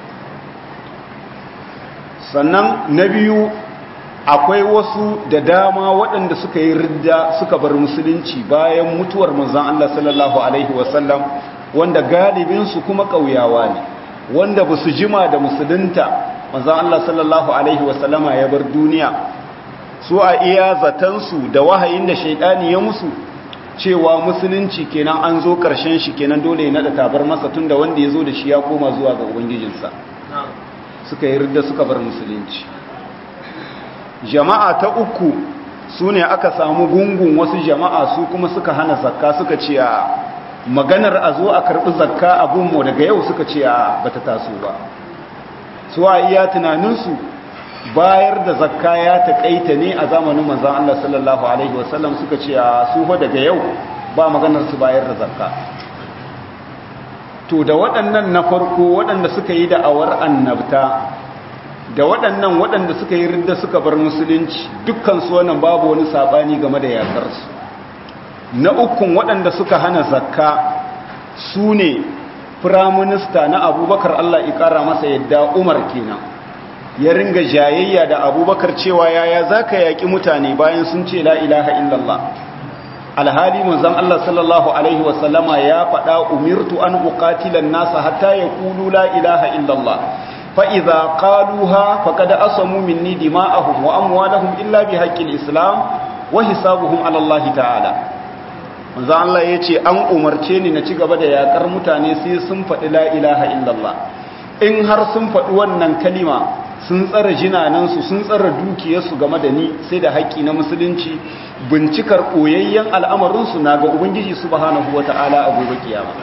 sannan na biyu akwai wasu da dama waɗanda suka yi ridda suka bar musulunci bayan mutuwar manzan Allah sallallahu Alaihi wasallam wanda galibinsu kuma ƙauyawa ne wanda ba su jima da musulunta manzan Allah sallallahu Alaihi wasallama ya bar duniya su a iya zatansu da wahayin da shaidani ya musu cewa musulunci kenan an zo ƙarshen shi kenan dole ya naɗa tabar masa tun da wanda ya zo da shi ya koma zuwa ga ubangijinsa suka yi ridda suka bar musulunci jama'a ta uku su ne aka samu gungun wasu jama'a su kuma suka hana zakka suka ce a maganar a zo a karɓi zakka a gunmu daga yau suka ce a bata taso ba su a iya tunaninsu bayar da zakka ya taƙaita ne a zamanin manzan Allah sallallahu Alaihi wasallam suka ce a su daga yau ba maganar su bayar da zakka to da waɗannan na farko waɗanda suka yi da'awar annabta da waɗannan waɗanda suka yi ridda suka bar musulunci dukkansu wannan babu wani saɓani game da yaƙarsu na ukun waɗanda suka hana zakka su ne firaminista na abubakar allah ƙara masa yadda umar kenan ya ringa jayayya da abubakar cewa yaya za ka yaƙi mutane bayan sun ce la ilaha illallah alhali manzon allah sallallahu alaihi wasallama ya faɗa umirtu an uqatilan nasa hatta yaqulu la ilaha illallah فإذا قالوها فقد أصموا مني دماءهم وأموالهم إلا بحق الإسلام وحسابهم على الله تعالى manzo Allah ya ce an umarce ni na ci gaba da yakar mutane sai sun faɗi la ilaha illallah in har sun faɗi wannan kalima sun tsara jinanansu sun tsara dukiyarsu game da ni sai da haƙƙi na musulunci bincikar ɓoyayyen al'amarinsu na ga ubangiji subhanahu wata'ala a gobe kiyama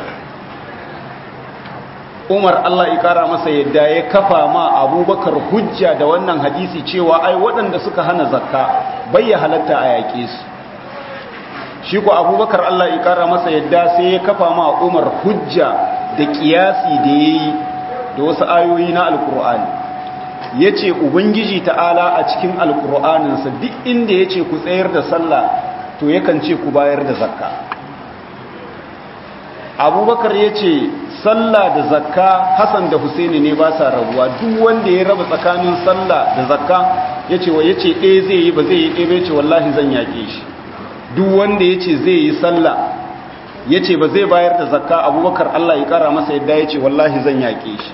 umar Allah ya kara masa yadda ya kafa ma abubakar hujja da wannan hadisi cewa ai waɗanda suka hana zakka bai ya halatta a yaƙe su shi ko abubakar Allah ya kara masa yadda sai ya kafa ma umar hujja da ƙiyasi da ya yi da wasu ayoyi na alkur'ani ya ce ubangiji ta'ala a cikin alkur'aninsa duk inda ya ce ku tsayar da sallah to yakan ce ku bayar da zakka abubakar ya ce sallah da zakka hassan da husaini ne ba sa rabuwa duk wanda ya raba tsakanin sallah da zakka ya ce wa ya ce ɗaya zai yi ba zai yi ɗaya bai ce wallahi zan yaƙe shi duk wanda ya ce zai yi sallah ya ce ba zai bayar da zakka abubakar allah ya ƙara masa yadda ya ce wallahi zan yaƙe shi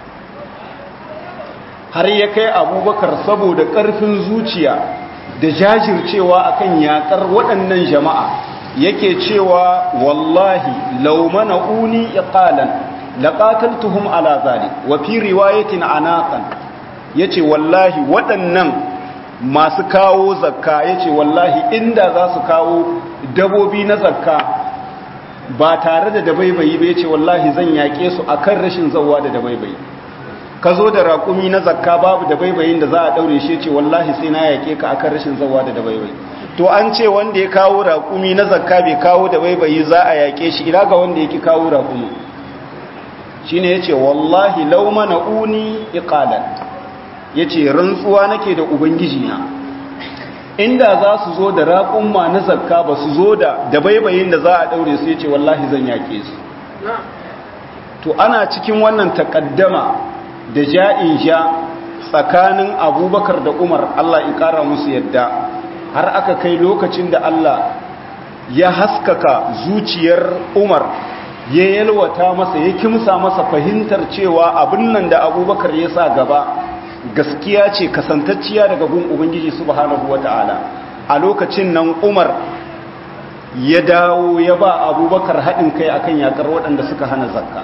har ya kai abubakar saboda ƙarfin zuciya da jajircewa akan yaƙar waɗannan jama'a yake cewa wallahi laumana uni iqalan laqataltuhum ala zalik wa fi riwayatin anaqan yace wallahi waɗannan masu kawo zakka yace wallahi inda za su kawo dabobi na zakka ba tare da dabaibayi ba yace wallahi zan yake su akan rashin zawwa da dabaibayi ka zo da raƙumi na zakka babu dabaibayin da za a daure shi yace wallahi sai na yake ka akan rashin zawwa da dabaibayi to an ce wanda ya kawo raƙumi na zakka bai kawo da baibayi za a yaƙe shi ila ga wanda yake kawo raƙumi shi ne ya ce wallahi lauma na uni iƙalan ya ce rantsuwa nake da ubangiji na inda za su zo da raƙumma na zakka ba su zo da da baibayin da za a ɗaure su ya ce wallahi zan yaƙe su to ana cikin wannan takaddama da ja'in ja tsakanin abubakar da umar allah ya ƙara musu yadda har aka kai lokacin da Allah ya haskaka zuciyar Umar ya yalwata masa ya kimsa masa fahimtar cewa abin nan da abubakar ya sa gaba gaskiya ce kasantacciya daga gun Ubangiji subhanahu wata'ala a lokacin nan Umar ya dawo ya ba abubakar haɗin kai akan yakar waɗanda suka hana zakka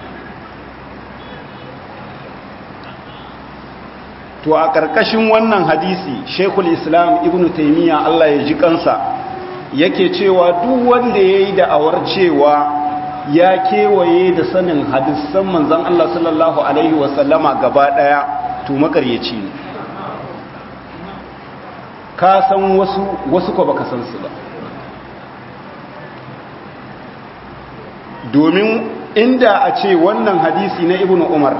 to a ƙarƙashin wannan hadisi shekul islam ibn taimiyya allah ya ji kansa yake cewa duk wanda ya yi da'awar cewa ya kewaye da sanin hadisan manzan allah sallallahu alaihi wasallama gaba ɗaya to makaryaci ne ka san wasu wasu ko baka san su ba domin inda a ce wannan hadisi na ibn umar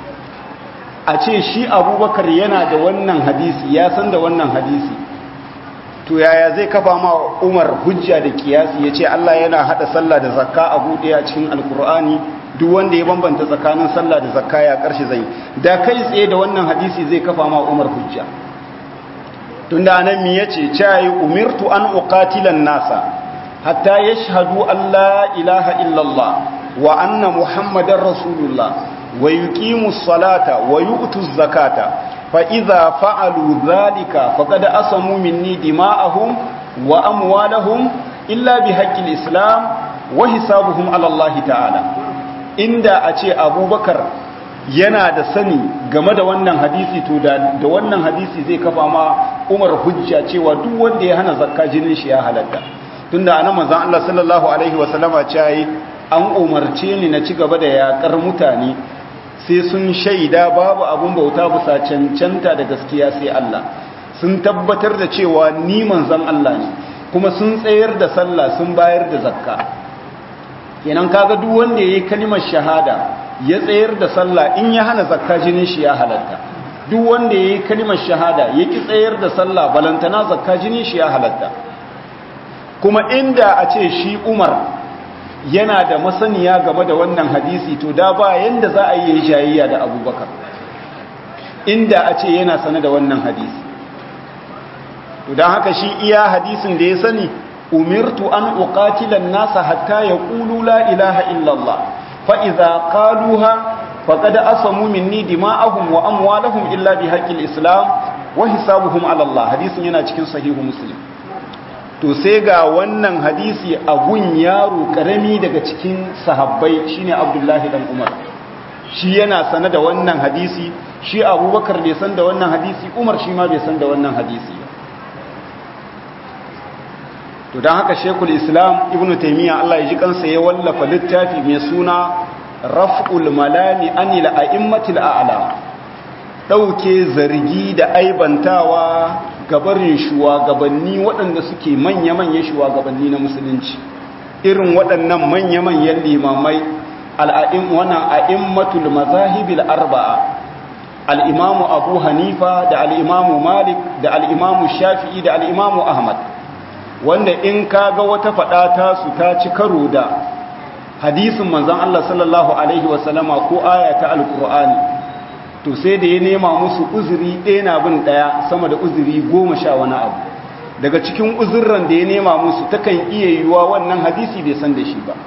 a ce shi abubakar yana da wannan hadisi ya san da wannan hadisi to yaya zai kafa ma umar hujja da kiyasi ya ce allah yana hada sallah da zakka a buɗe a cikin alkur'ani duk wanda ya bambanta tsakanin sallah da zakka ya karshe zai da kai tsaye da wannan hadisi zai kafa ma umar hujja tunda anan mi yace cayi umirtu an uqatilan nasa hatta yashhadu an la ilaha illallah wa anna muhammadar rasulullah ويقيموا الصلاة ويؤتوا الزكاة فإذا فعلوا ذلك فقد أصموا مني دماءهم وأموالهم إلا بحق الإسلام وحسابهم على الله تعالى إن أتي أبو بكر yana da sani game da wannan hadisi to da wannan hadisi zai kafa ma Umar hujja cewa duk wanda ya hana zakka jinin shi ya halatta tunda anan manzon Allah sallallahu alaihi wasallama ce an umarce ni na ci gaba da yakar mutane sai sun shaida babu abun bauta bisa cancanta da gaskiya sai Allah sun tabbatar da cewa ni manzon Allah ne kuma sun tsayar da sallah sun bayar da zakka kenan kaga duk wanda yayi kalimar shahada ya tsayar da sallah in ya hana zakka jinin shi ya halatta duk wanda yayi kalimar shahada ya ki tsayar da sallah balantana zakka jinin shi ya halatta kuma inda a ce shi Umar yana da masaniya game da wannan hadisi to da ba yanda za a yi jayayya da abubakar inda a ce yana sane da wannan hadisi to don haka shi iya hadisin da ya sani umirtu an uqatilan nasa hatta yaqulu la ilaha illallah fa idza qaluha faqad asamu minni dima'ahum wa amwalahum illa bi haqqil islam wa hisabuhum ala Allah hadisin yana cikin sahihu muslim to sai ga wannan hadisi a gun yaro karami daga cikin sahabbai shine abdullahi dan umar shi yana sane da wannan hadisi shi abubakar bai san da wannan hadisi umar shi ma bai san da wannan hadisi to don haka shekul islam ibn taimiyya allah ya ji kansa ya wallafa littafi mai suna raf'ul malami anil a'immatil a'lam ɗauke zargi da aibantawa gabarin shugabanni waɗanda suke manya-manya shugabanni na musulunci irin waɗannan manya-manyan limamai al'a'im wannan a'immatul mazahibil arba'a al'imamu abu hanifa da al'imamu malik da al'imamu shafi'i da al'imamu ahmad wanda in ka ga wata faɗa ta su ta ci karo da hadisin manzon Allah sallallahu alaihi wasallama ko aya ta alqur'ani to sai da ya nema musu uzuri ɗaya na bin ɗaya sama da uzuri goma sha wani abu daga cikin uzurran da ya nema musu takan iya yiwuwa wannan hadisi bai san da shi ba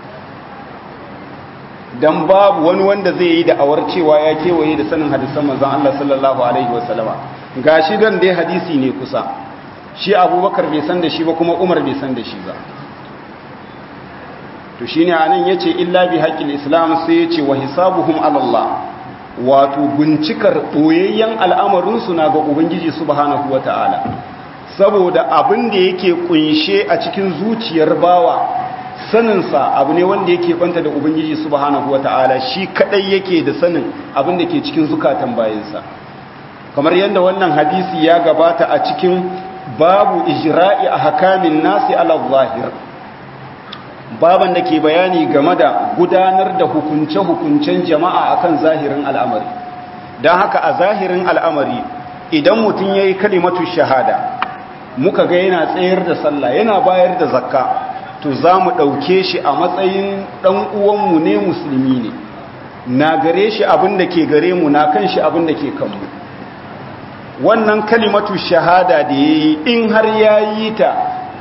dan babu wani wanda zai yi da'awar cewa ya kewaye da sanin hadisan manzon Allah sallallahu alaihi wasallama gashi dan dai hadisi ne kusa shi Abubakar bai san da shi ba kuma Umar bai san da shi ba to shine anan yace illa bi haqqil islam sai yace wa hisabuhum ala Allah wato bincikar boyayyen al'amarin su na ga ubangiji subhanahu wataala saboda abin da yake kunshe a cikin zuciyar bawa saninsa abu ne wanda yake banta da ubangiji subhanahu wata'ala shi kadai yake da sanin abin da ke cikin zukatan bayansa kamar yadda wannan hadisi ya gabata a cikin babu ijra'i a hakamin nasi ala zahir baban da ke bayani game da gudanar da hukunce-hukuncen jama'a akan zahirin al'amari don haka a zahirin al'amari idan mutum ya yi kalimatu shahada muka ga yana tsayar da sallah yana bayar da zakka to za mu ɗauke shi a matsayin ɗan uwanmu ne musulmi ne na gare shi abin da ke gare mu na kan shi abin da ke kanmu wannan kalimatu shahada da ya yi in har ya yi ta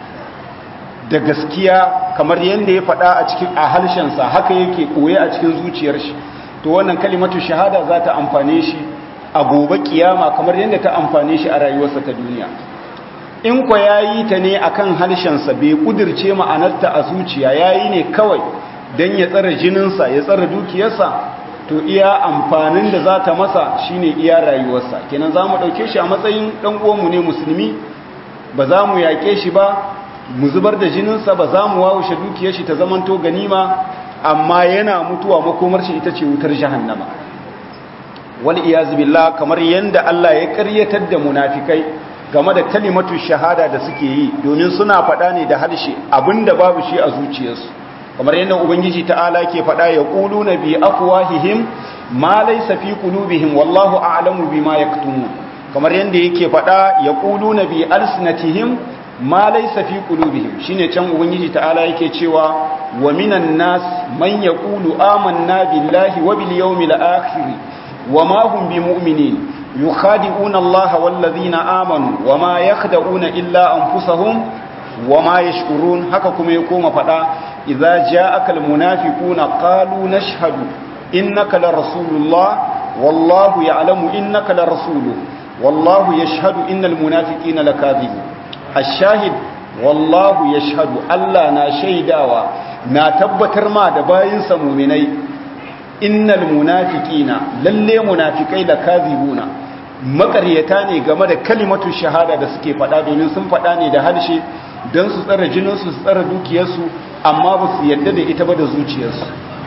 da gaskiya kamar yadda ya faɗa a cikin a harshensa haka yake ɓoye a cikin zuciyar shi to wannan kalimatu shahada za ta amfane shi a gobe kiyama kamar yadda ta amfane shi a rayuwarsa ta duniya in kwa ya yi ta ne a kan harshensa bai kudirce ma'anarta a zuciya ya yi ne kawai don ya tsara jininsa ya tsara dukiyarsa to iya amfanin da za ta masa shine iya rayuwarsa kenan za mu ɗauke shi a matsayin ɗan uwanmu ne musulmi ba za mu yaƙe shi ba mu zubar da jininsa ba za mu wawushe dukiyar shi ta zamanto ganima amma yana mutuwa makomar shi ita ce wutar jahannama wal iyaz billah kamar yanda Allah ya ƙaryatar da munafikai game da kalimatu shahada da suke yi domin suna faɗa ne da harshe abinda babu shi a zuciyarsu kamar yadda ubangiji ta'ala ke faɗa ya ƙulu na bi afwahihim ma laysa fi qulubihim wallahu a'lamu bima yaktumun kamar yadda yake faɗa ya ƙulu na bi alsinatihim ma laysa fi qulubihim shine can ubangiji ta'ala yake cewa wa minan nas man yaqulu amanna billahi wa bil yawmil akhir wa ma hum bimu'minin يخادعون الله والذين آمنوا وما يخدعون إلا أنفسهم وما يشكرون حككم يقوم فدا إذا جاءك المنافقون قالوا نشهد إنك لرسول الله والله يعلم إنك لرسوله والله يشهد إن المنافقين لكاذبون الشاهد والله يشهد ألا نا شيداوا نا تبتر ما دباين سمومني innal munafiqina lalle munafikai da kazibuna makaryata ne game da kalimatu shahada da suke faɗa domin sun faɗa ne da harshe don su tsara jininsu su tsara dukiyarsu amma ba su yadda da ita ba da zuciyarsu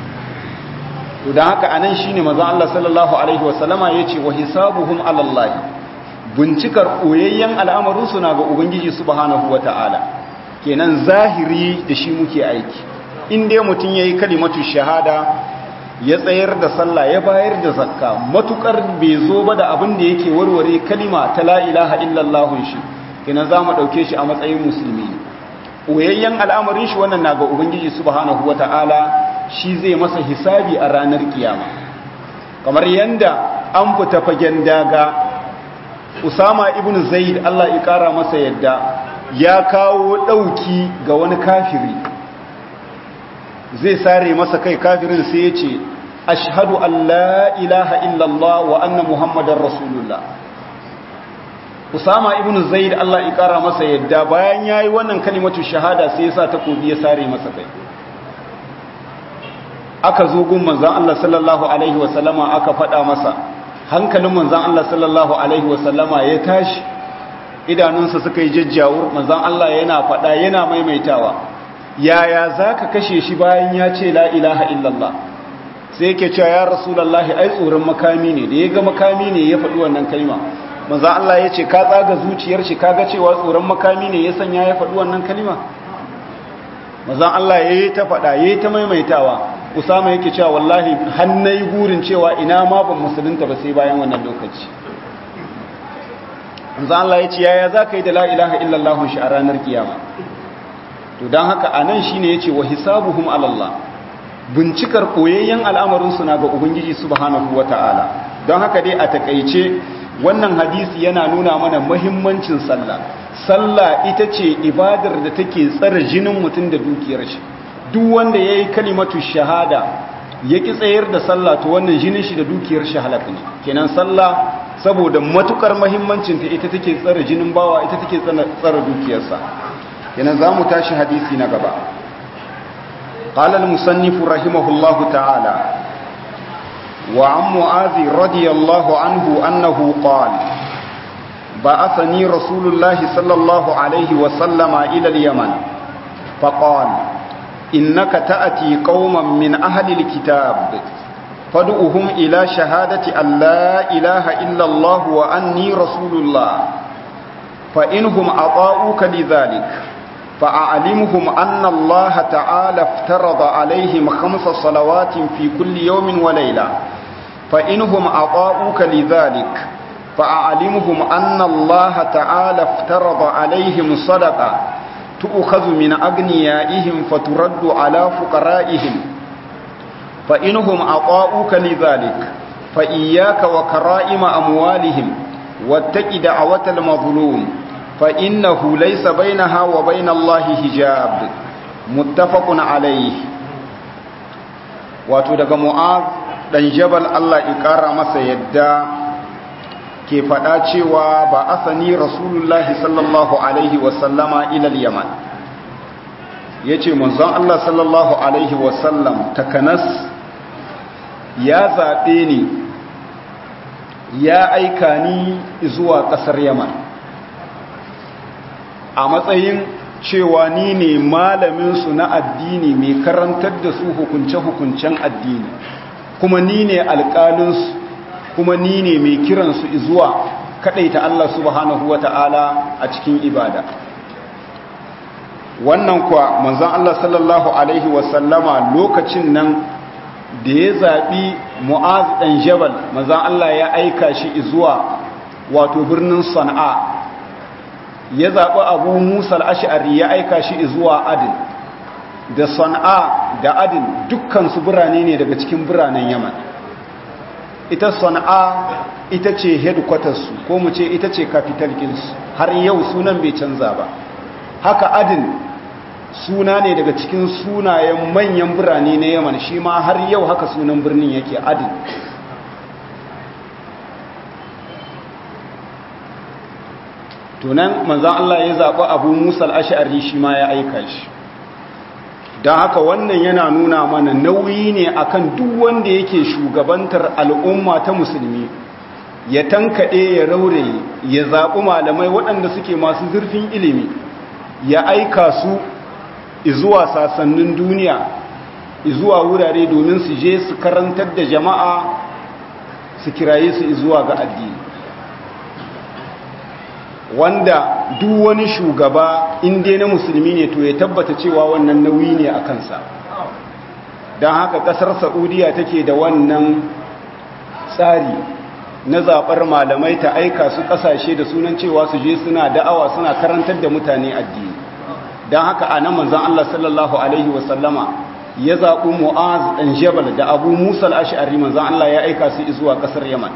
to don haka anan shine manzon Allah sallallahu alaihi wasallama yace wa hisabuhum ala Allah bincikar koyayyen al'amarin su na ga ubangiji subhanahu wataala kenan zahiri da shi muke aiki in dai mutun yayi kalimatu shahada ya tsayar da sallah ya bayar da zakka matukar bai zo ba da abin da yake warware kalima ta la ilaha illallah shi kina za mu ɗauke shi a matsayin musulmi ɓoyayyen al'amarin shi wannan na ga ubangiji subhanahu wata'ala shi zai masa hisabi a ranar kiyama kamar yanda an fita fagen daga usama ibn zaid allah ya kara masa yadda ya kawo ɗauki ga wani kafiri zai sare masa kai kafirin sai ya ce ashhadu an la ilaha illallah wa anna muhammadar rasulullah usama ibn zaid Allah ya kara masa yadda bayan yayi wannan kalimatu shahada sai ya sa takobi ya sare masa kai aka zo gun manzon Allah sallallahu alaihi wa sallama aka faɗa masa hankalin manzon Allah sallallahu alaihi wa sallama ya tashi idanunsa suka yi jajjawo manzon Allah yana faɗa yana maimaitawa yaya za ka kashe shi bayan ya ce la ilaha illallah sai yake cewa ya rasulallahi ai tsoron makami ne da ya ga makami ne ya faɗi wannan kalma maza Allah ya ce ka tsaga zuciyar shi kaga cewa tsoron makami ne ya sanya ya faɗi wannan kalma maza Allah ya yi ta faɗa ya yi ta maimaitawa usama yake cewa wallahi hannai gurin cewa ina ma ban musulunta ba sai bayan wannan lokaci maza Allah ya ce yaya za ka yi da la ilaha illallah shi a ranar kiyama to don haka a nan shi ne ya ce wa hisabuhum alallah bincikar koyayyen al'amarinsu na ga ubangiji subhanahu wata'ala don haka dai a takaice wannan hadisi yana nuna mana mahimmancin sallah sallah ita ce ibadar da take tsare jinin mutum da dukiyar shi duk wanda ya yi kalimatu shahada ya ki tsayar da sallah to wannan jinin shi da dukiyar shi halaka ne kenan sallah saboda matukar mahimmancinta ita take tsare jinin bawa ita take tsare dukiyarsa kenan za mu tashi hadisi na gaba قال المصنف رحمه الله تعالى وعن معاذ رضي الله عنه أنه قال بعثني رسول الله صلى الله عليه وسلم إلى اليمن فقال إنك تأتي قوما من أهل الكتاب فادعوهم إلى شهادة أن لا إله إلا الله وأني رسول الله فإنهم أطاؤوك لذلك فأعلمهم أن الله تعالى افترض عليهم خمس صلوات في كل يوم وليلة فإنهم أطاؤوك لذلك فأعلمهم أن الله تعالى افترض عليهم صدقة تؤخذ من أغنيائهم فترد على فقرائهم فإنهم أطاؤوك لذلك فإياك وكرائم أموالهم واتق دعوة المظلوم فإنه ليس بينها وبين الله حجاب متفق عليه wato daga mu'az dan jabal Allah ikara masa yadda ke faɗa cewa ba asani rasulullahi sallallahu alaihi wasallama ilal yaman ya ce manzon Allah sallallahu alaihi wasallam takanas ya zaɓe ni ya aika ni zuwa ƙasar yaman a matsayin cewa ni ne malaminsu na addini mai karantar da su hukunce-hukuncen addini kuma ni ne alƙalinsu kuma ni ne mai kiransu zuwa kaɗaita Allah subhanahu wa ta'ala a cikin ibada wannan kuwa manzan Allah sallallahu Alaihi wasallama lokacin nan da ya zaɓi mu'az ɗan jabal manzan Allah ya aika shi zuwa wato birnin sana'a ya zaɓi abu musa al'ash'ari ya aika shi zuwa adin da sana'a da adin dukkansu birane ne daga cikin biranen yaman ita sana'a ita ce headquarters ko mu ce ita ce capital kinsu har yau sunan bai canza ba haka adin suna ne daga cikin sunayen manyan birane na yaman shi ma har yau haka sunan birnin yake adin tunan manzan Allah ya zaɓi abu musa al'ashari shi ma ya aika shi don haka wannan yana nuna mana nauyi ne akan duk wanda yake shugabantar al'umma ta musulmi ya tankaɗe ya rauraye ya zaɓi malamai waɗanda suke masu zurfin ilimi ya aika su izuwa sasannin duniya izuwa wurare domin su je su karantar da jama'a su kiraye su izuwa ga addini wanda duk wani shugaba inda na musulmi ne to ya tabbata cewa wannan nauyi ne a kansa don haka kasar saudiya take da wannan tsari na zaɓar malamai ta aika su ƙasashe da sunan cewa su je suna da'awa suna karantar da mutane addini don haka a nan manzan Allah sallallahu Alaihi wasallama ya zaɓi mu'az ɗan jabal da abu musa al'ashari manzan Allah ya aika su zuwa ƙasar yaman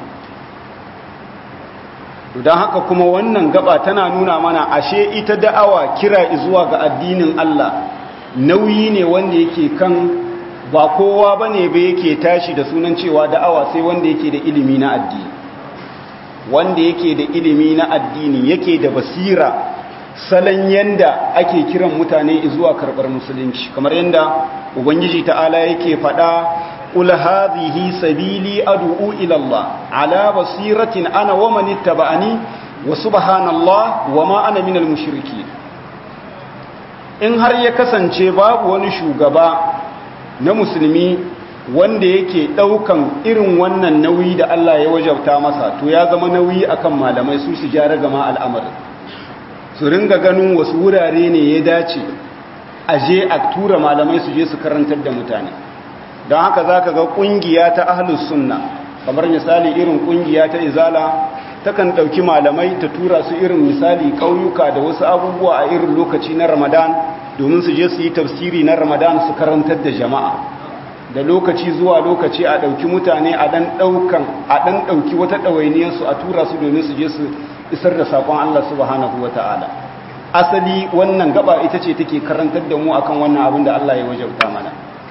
don haka kuma wannan gaba tana nuna mana ashe ita da'awa kira zuwa ga addinin Allah nauyi ne wanda yake kan ba kowa ba ne ba yake tashi da sunan cewa da'awa sai wanda yake da ilimi na addini wanda yake da ilimi na addini yake da basira salon yanda ake kiran mutane zuwa karɓar musulunci kamar yanda ubangiji ta'ala yake faɗa قل هذه سبيلي أدعو إلى الله على بصيرة أنا ومن اتبعني وسبحان الله وما أنا من المشركين in har ya kasance babu wani shugaba na musulmi wanda yake daukan irin wannan nauyi da Allah ya wajabta masa to ya zama nauyi akan malamai su su gyara gama al'amarin su ringa ganin wasu wurare ne ya dace a je a tura malamai su je su karantar da mutane don haka za ka ga ƙungiya ta ahlus sunna kamar misali irin ƙungiya ta izala takan ɗauki malamai ta tura su irin misali ƙauyuka da wasu abubuwa a irin lokaci na ramadan domin su je su yi tafsiri na ramadan su karantar da jama'a da lokaci zuwa lokaci a ɗauki mutane a ɗan ɗaukan a ɗan ɗauki wata ɗawainiyarsu a tura su domin su je su isar da saƙon Allah subhanahu wa ta'ala asali wannan gaba ita ce take karantar da mu akan wannan abin da Allah ya wajabta mana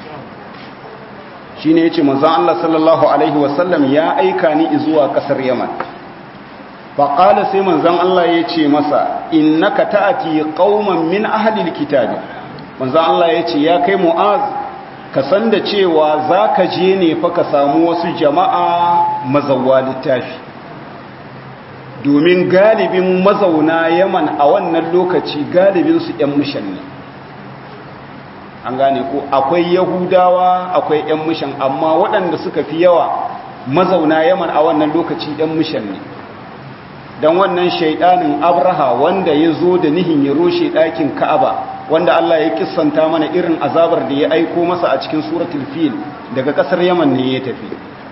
shi ne ya ce manzan Allah sallallahu Alaihi wasallam ya aika ni zuwa ƙasar Yaman faƙala sai manzan Allah ya ce masa innaka ta'ati qauman min ahlil kitabi manzan Allah ya ce ya kai mu'az ka san da cewa za ka je ne fa ka samu wasu jama'a mazauwa littafi domin galibin mazauna yaman a wannan lokaci galibinsu 'yan mishan ne an gane ko akwai yahudawa akwai 'yan mishan amma waɗanda suka fi yawa mazauna yaman a wannan lokaci 'yan mishan ne don wannan shaidanin abraha wanda ya zo da nihin ya roshe ɗakin ka'aba wanda Allah ya kissanta mana irin azabar da ya aiko masa a cikin suratul fil daga kasar Yaman ne ya tafi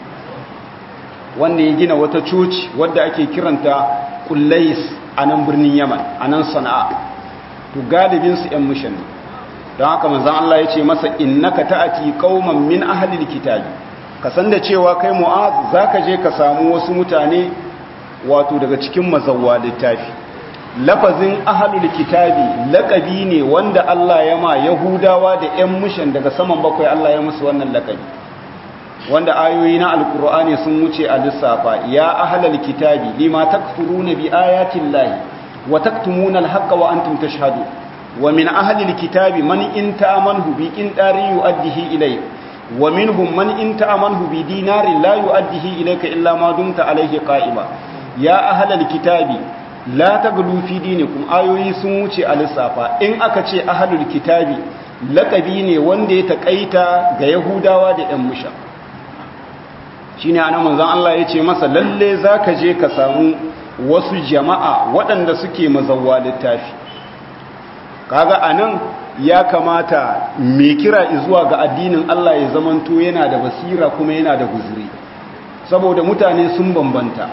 wanda ya gina wata coci wadda ake kiranta Kullais a nan birnin Yaman a nan Sana'a to galibin su ƴan mushan don haka manzon Allah ya ce masa innaka ta'ati qauman min ahlil kitabi ka san da cewa kai mu'az zaka je ka samu wasu mutane wato daga cikin mazawwa littafi lafazin ahalul kitabi laƙabi ne wanda Allah ya ma Yahudawa da ‘yan mushan daga saman bakwai Allah ya musu wannan laƙabi wanda ayoyi na alkur'ani sun wuce a lissafa ya ahalul kitabi lima takfuruna bi ayatin lahi wa taktumuna alhaqqa wa antum tashhadu wa min ahalil kitabi man in ta'amanhu bi qintarin yu'addihi ilayk wa minhum man in ta'amanhu bi dinarin la yu'addihi ilayka illa ma dumta alayhi qa'ima ya ahalul kitabi la taglu fi dinikum ayoyi sun wuce a lissafa in aka ce ahlul kitabi laqabi ne wanda ya takaita ga yahudawa da yan musha shine ana manzon Allah yace masa lalle zaka je ka samu wasu jama'a waɗanda suke mazawwa littafi kaga anan ya kamata me kira zuwa ga addinin Allah ya zamanto yana da basira kuma yana da guzuri saboda mutane sun bambanta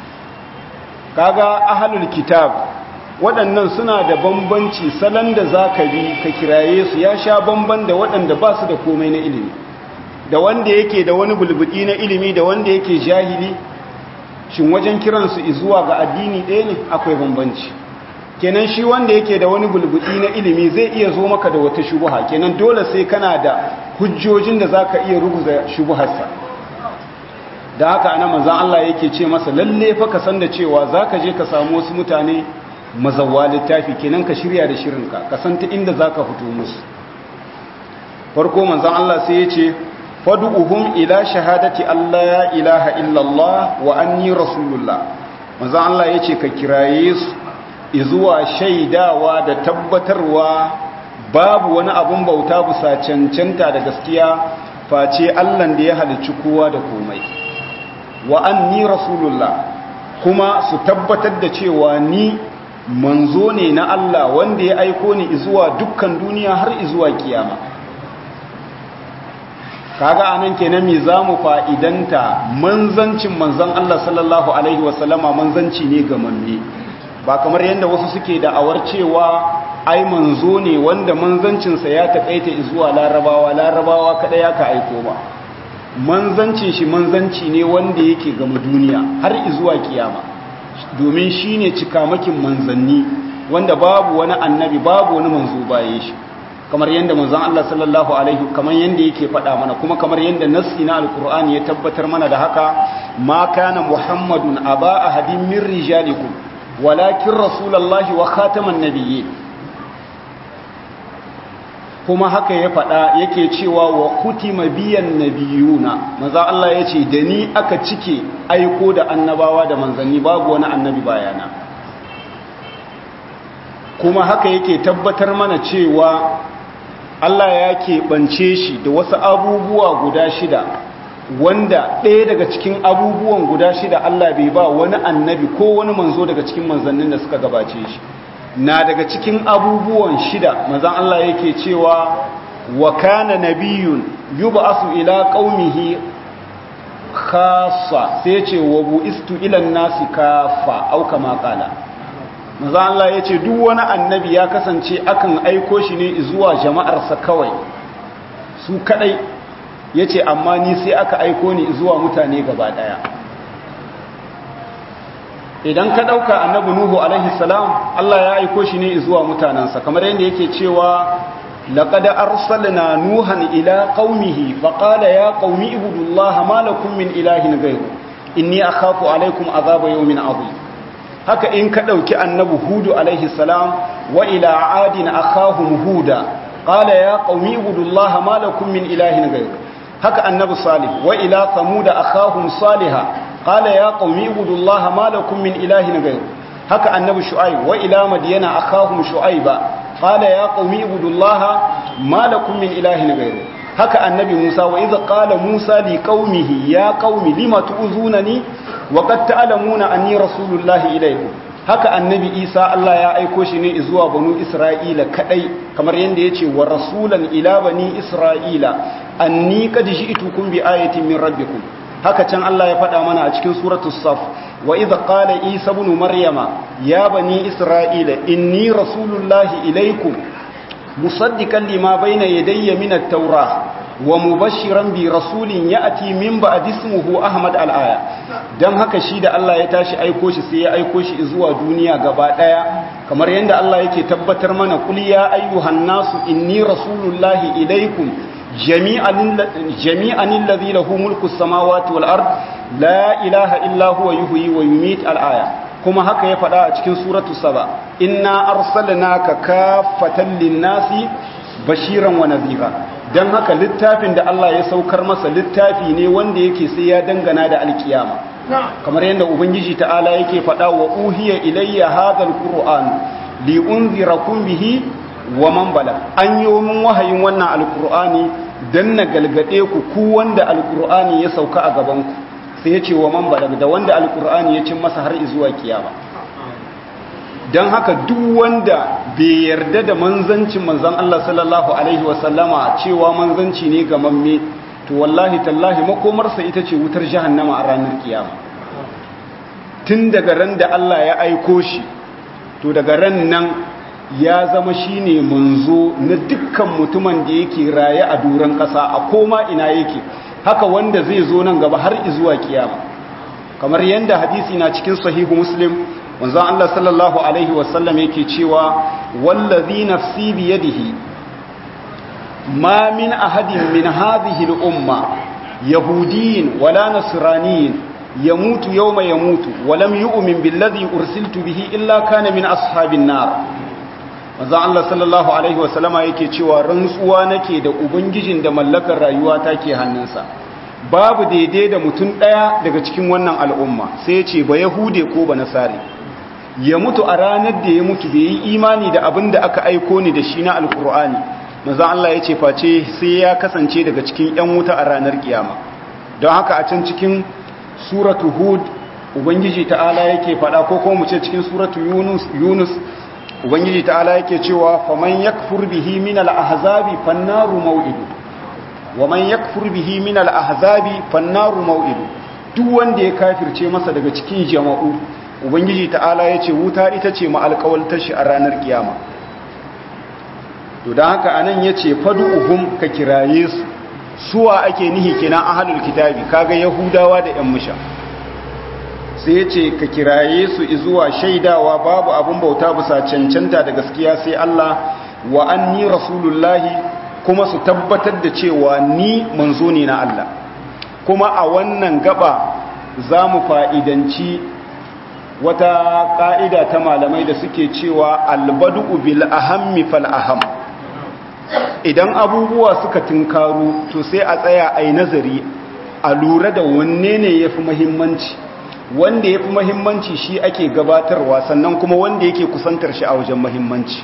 kaga ahalul kitab waɗannan suna da bambanci salon da za ka bi ka kiraye su ya sha bamban da waɗanda ba su da komai na ilimi da wanda yake da wani bulbudi na ilimi da wanda yake jahili shin wajen kiransu zuwa ga addini ɗaya ne akwai bambanci kenan shi wanda yake da wani bulbudi na ilimi zai iya zo maka da wata shubuha kenan dole sai kana da hujjojin da za ka iya ruguza shubuharsa da haka ana manzan Allah yake ce masa lalle fa ka san da cewa za ka je ka samu wasu mutane mazawwa littafi kenan ka shirya da shirinka ka san ta inda za ka fito musu farko manzan Allah sai ya ce fadu'uhum ila shahadati Allah ya ilaha illallah wa anni rasulullah manzan Allah ya ce ka kiraye su izuwa shaidawa da tabbatarwa babu wani abun bauta bisa cancanta da gaskiya face Allah da ya halicci kowa da komai wa anni rasulullah kuma su tabbatar da cewa ni manzo ne na Allah wanda ya aiko ni zuwa dukkan duniya har zuwa kiyama kaga anan kenan me zamu fa'idanta manzancin manzon Allah sallallahu alaihi wasallama manzanci ne ga manne ba kamar yadda wasu suke da awar cewa ai manzo ne wanda manzancinsa ya taƙaita zuwa larabawa larabawa kada ya ka aiko ba manzancin shi manzanci ne wanda yake gama duniya har zuwa kiyama domin shi ne cikamakin manzanni wanda babu wani annabi babu wani manzo bayan shi kamar yadda manzon Allah sallallahu alaihi kamar yadda yake faɗa mana kuma kamar yadda nassi na alqur'ani ya tabbatar mana da haka ma kana muhammadun aba ahadin min rijalikum walakin rasulullahi wa khataman nabiyyin kuma haka ya faɗa yake cewa wa kutima biyan nabiyuna maza Allah ya ce da ni aka cike aiko da annabawa da manzanni babu wani annabi bayana kuma haka yake tabbatar mana cewa Allah ya keɓance shi da wasu abubuwa guda shida wanda ɗaya daga cikin abubuwan guda shida Allah bai ba wani annabi ko wani manzo daga cikin manzannin da suka gabace shi na daga cikin abubuwan shida mazan Allah yake cewa wa kana nabiyun yub'asu ila qaumihi khassa sai ce wa bu'istu ila nasi kafa au kama qala mazan Allah yace duk wani annabi ya kasance akan aiko shi ne zuwa jama'arsa kawai su kadai yace amma ni sai aka aiko ni zuwa mutane gaba daya idan ka dauka annabi nuhu alaihi salam Allah ya aiko shi ne zuwa mutanansa kamar yadda yake cewa laqad arsalna nuhan ila qaumihi faqala ya qaumi ibudullaha ma lakum min ilahin ghayru inni akhafu alaikum azaba yawmin adhim haka in ka dauki annabi hudu alaihi salam wa ila adin akhahum huda qala ya qaumi ibudullaha ma lakum min ilahin ghayru haka annabi salih wa ila thamud akhahum salihah قال يا قوم اعبدوا الله ما لكم من اله غيره haka annabi shu'aib wa ila madyana akhahum shu'aiba qala ya qaumi ibudullaha ma lakum min ilahin ghayru haka annabi musa wa idh qala musa li qaumihi ya qaumi lima tu'zunani wa qad ta'lamuna anni rasulullahi ilaykum haka annabi isa Allah ya aiko shi ne zuwa banu isra'ila kadai kamar yanda yace wa rasulan ila bani isra'ila anni qad ji'tukum bi ayatin min rabbikum haka can Allah ya faɗa mana a cikin suratu saf wa idh qala isa ibn maryama ya bani isra'ila inni rasulullahi ilaykum musaddiqan lima bayna yadayya min at-taurah wa mubashiran bi rasulin ya'ti min ba'di ismihi ahmad al-aya dan haka shi da Allah ya tashi aiko shi sai ya aiko shi zuwa duniya gaba daya kamar yanda Allah yake tabbatar mana kul ya ayyuhan nasu inni rasulullahi ilaykum jami'an alladhi lahu mulku samawati wal ard la ilaha illa huwa yuhyi wa yumiit al aya kuma haka ya faɗa a cikin suratu saba inna arsalnaka kaffatan lin-nasi bashiran wa nadhira dan haka littafin da Allah ya saukar masa littafi ne wanda yake sai ya dangana da alkiyama kamar yadda ubangiji ta'ala yake faɗa wa uhiya ilayya hadha alquran li unzirakum bihi wa man bala an yi min wahayin wannan alkur'ani dan na galgade ku ku wanda alkur'ani ya sauka a gaban ku sai ya ce wa man bala da wanda alkur'ani ya cin masa har zuwa kiyama dan haka duk wanda bai yarda da manzancin manzon Allah sallallahu alaihi wasallama cewa manzanci ne ga mamme to wallahi tallahi makomarsa ita ce wutar jahannama a ranar kiyama tun daga ran da Allah ya aiko shi to daga ran nan ya zama shine manzo na dukkan mutumin da yake raye a duran ƙasa a koma ina yake haka wanda zai zo nan gaba har zuwa kiyama kamar yadda hadisi na cikin sahihu muslim manzon Allah sallallahu alaihi wasallam yake cewa wallazi nafsi biyadihi ma min ahadin min hadhihi al-umma yahudiyyin wala nasraniyyin yamutu yawma yamutu wa lam yu'min billadhi ursiltu bihi illa kana min ashabin nar manzon Allah sallallahu alaihi wasallama yake cewa rantsuwa nake da ubangijin da mallakar rayuwa take hannunsa babu daidai da mutum daya daga cikin wannan al'umma sai ya ce ba yahude ko ba nasari ya mutu a ranar da ya mutu bai yi imani da abin da aka aiko ni da shi na alkur'ani manzon Allah ya ce face sai ya kasance daga cikin yan wuta a ranar kiyama don haka a can cikin suratu hud ubangiji ta'ala yake faɗa ko kuma mu ce cikin suratu yunus yunus ubangiji ta'ala yake cewa faman yakfur bihi min al-ahzabi fannaru maw'idu waman yakfur bihi min al-ahzabi fannaru maw'idu duk wanda ya kafirce masa daga cikin jama'u ubangiji ta'ala yace wuta ita ce ma alƙawaltar shi a ranar kiyama to dan haka anan yace fad'uhum ka kiraye su suwa ake nihi kenan ahlul kitabi kaga yahudawa da yan musha sai ya ce ka kiraye su zuwa shaidawa babu abin bauta bisa cancanta da gaskiya sai Allah wa anni rasulullahi kuma su tabbatar da cewa ni manzo ne na Allah kuma a wannan gaba za mu fa'idanci wata ƙa'ida ta malamai da suke cewa albadu bil ahammi fal aham idan abubuwa suka tunkaru to sai a tsaya a yi nazari a lura da wanne ne ya fi muhimmanci wanda ya fi mahimmanci shi ake gabatarwa sannan kuma wanda yake kusantar shi a wajen mahimmanci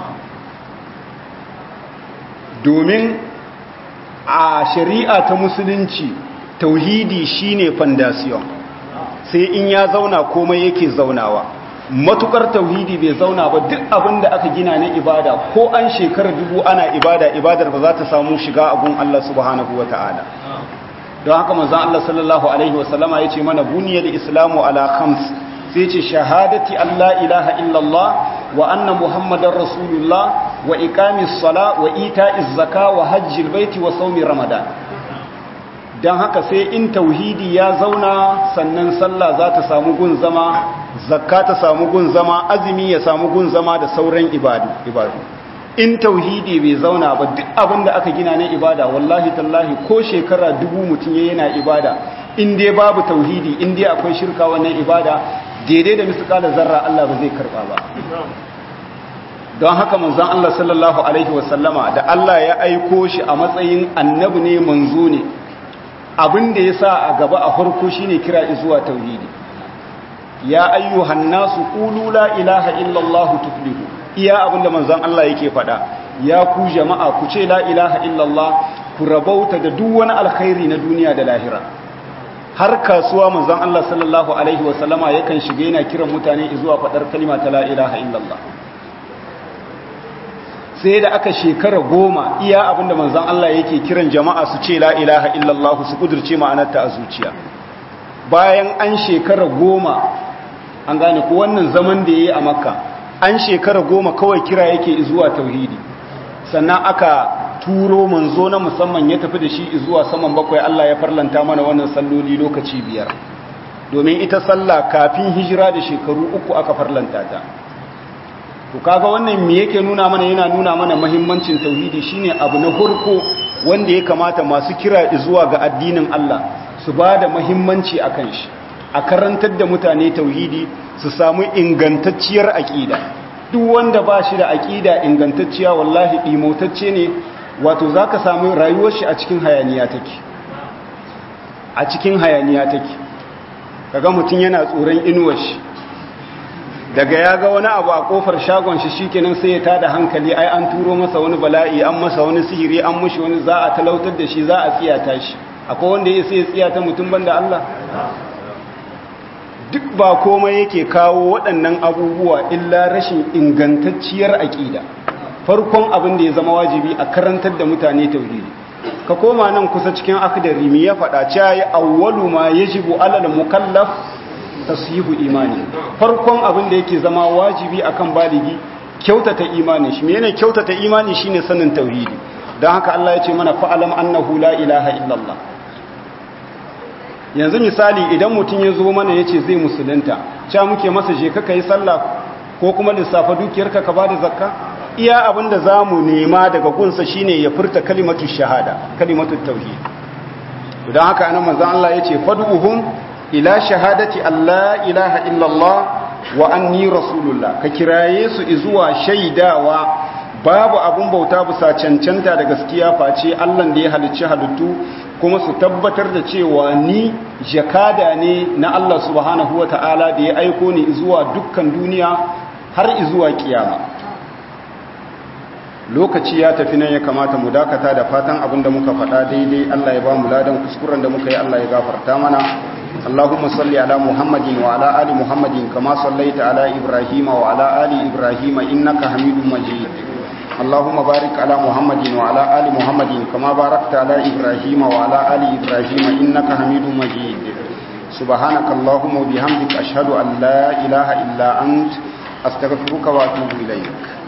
domin a shari'a ta musulunci tauhidi shine fandasiyon sai in ya zauna komai yake zaunawa matukar tauhidi bai zauna ba duk abin da aka gina na ibada ko an shekarar dubu ana ibada ibadar ba za ta samu shiga abun Allah subhanahu wa ta'ala don haka manzon Allah sallallahu alaihi wasallama yace mana buniyal islamu ala khams sai yace shahadati alla ilaha illallah wa anna muhammadar rasulullah wa iqamis sala wa ita'iz zaka wa hajjil baiti wa sawmi ramadan don haka sai in tauhidi ya zauna sannan sallah za ta samu gun zama zakka ta samu gun zama azumi ya samu gun zama da sauran ibadu ibadu in tauhidi bai zauna ba duk abin da aka gina na ibada wallahi tallahi ko shekara dubu mutum ya yana ibada in dai babu tauhidi in dai akwai shirka wannan ibada daidai da misƙala zarra Allah ba zai karɓa ba don haka manzon Allah sallallahu alaihi wasallama da Allah ya aiko shi a matsayin annabi ne manzo ne abin da ya sa a gaba a farko shine kira zuwa tauhidi ya ayyuhan nasu qulu la ilaha illallah tuflihu iya abinda manzon Allah yake faɗa ya ku jama'a ku ce la ilaha illallah ku rabauta da duk wani alkhairi na duniya da lahira har kasuwa manzon Allah sallallahu alaihi wasallama yakan shiga yana kiran mutane zuwa faɗar kalma ta la ilaha illallah sai da aka shekara goma iya abinda manzon Allah yake kiran jama'a su ce la ilaha illallah su kudurce ma'anarta a zuciya bayan an shekara goma an gane ko wannan zaman da yayi a makka an shekara goma kawai kira yake zuwa tauhidi sannan aka turo manzo na musamman ya tafi da shi zuwa saman bakwai Allah ya farlanta mana wannan salloli lokaci biyar domin ita sallah kafin hijira da shekaru uku aka farlanta ta to kaga wannan me yake nuna mana yana nuna mana muhimmancin tauhidi shine abu na farko wanda ya kamata masu kira zuwa ga addinin Allah su ba da muhimmanci akan shi a karantar da mutane tauhidi su samu ingantacciyar aƙida duk wanda ba shi da aƙida ingantacciya wallahi ɗimotacce ne wato za ka samu rayuwar shi a cikin hayaniya take a cikin hayaniya take kaga mutum yana tsoron inuwar shi daga ya ga wani abu a kofar shagon shi shikenan sai ya tada hankali ai an turo masa wani bala'i an masa wani sihiri an mushi wani za a talautar da shi za a tsiyata shi akwai wanda ya sai ya tsiyata mutum banda Allah duk ba komai yake kawo waɗannan abubuwa illa rashin ingantacciyar aƙida farkon abin da ya zama wajibi a karantar da mutane tauhidi ka koma nan kusa cikin akdari mi ya faɗa cewa ya awwalu ma yajibu alal mukallaf tasyihu imani farkon abin da yake zama wajibi akan baligi kyautata imani shi menene kyautata imani shine sanin tauhidi dan haka Allah ya ce mana fa'alam annahu la ilaha illallah yanzu misali idan mutum ya zo mana ya ce zai musulunta ca muke masa je ka yi sallah ko kuma lissafa dukiyarka ka ba da zakka iya abin da za mu nema daga gunsa shine ya furta kalimatu shahada kalimatu tauhid don haka anan manzon Allah ya ce fad'uhum ila shahadati Allah ilaha illallah wa anni rasulullah ka kiraye su zuwa shaidawa babu abun bauta bisa cancanta da gaskiya face Allah da ya halicci halittu kuma su tabbatar da cewa ni jakada ne na Allah subhanahu wa ta'ala da ya aiko ni zuwa dukkan duniya har zuwa kiyama lokaci ya tafi nan ya kamata mu dakata da fatan abin da muka faɗa daidai Allah ya ba mu ladan kuskuren da muka yi Allah ya gafarta mana Allahumma salli ala Muhammadin wa ala ali Muhammadin kama sallaita ala Ibrahim wa ala ali Ibrahim innaka Hamidum Majid اللهم بارك على محمد وعلى آل محمد كما باركت على إبراهيم وعلى آل إبراهيم إنك حميد مجيد سبحانك اللهم وبحمدك أشهد أن لا إله إلا أنت أستغفرك وأتوب إليك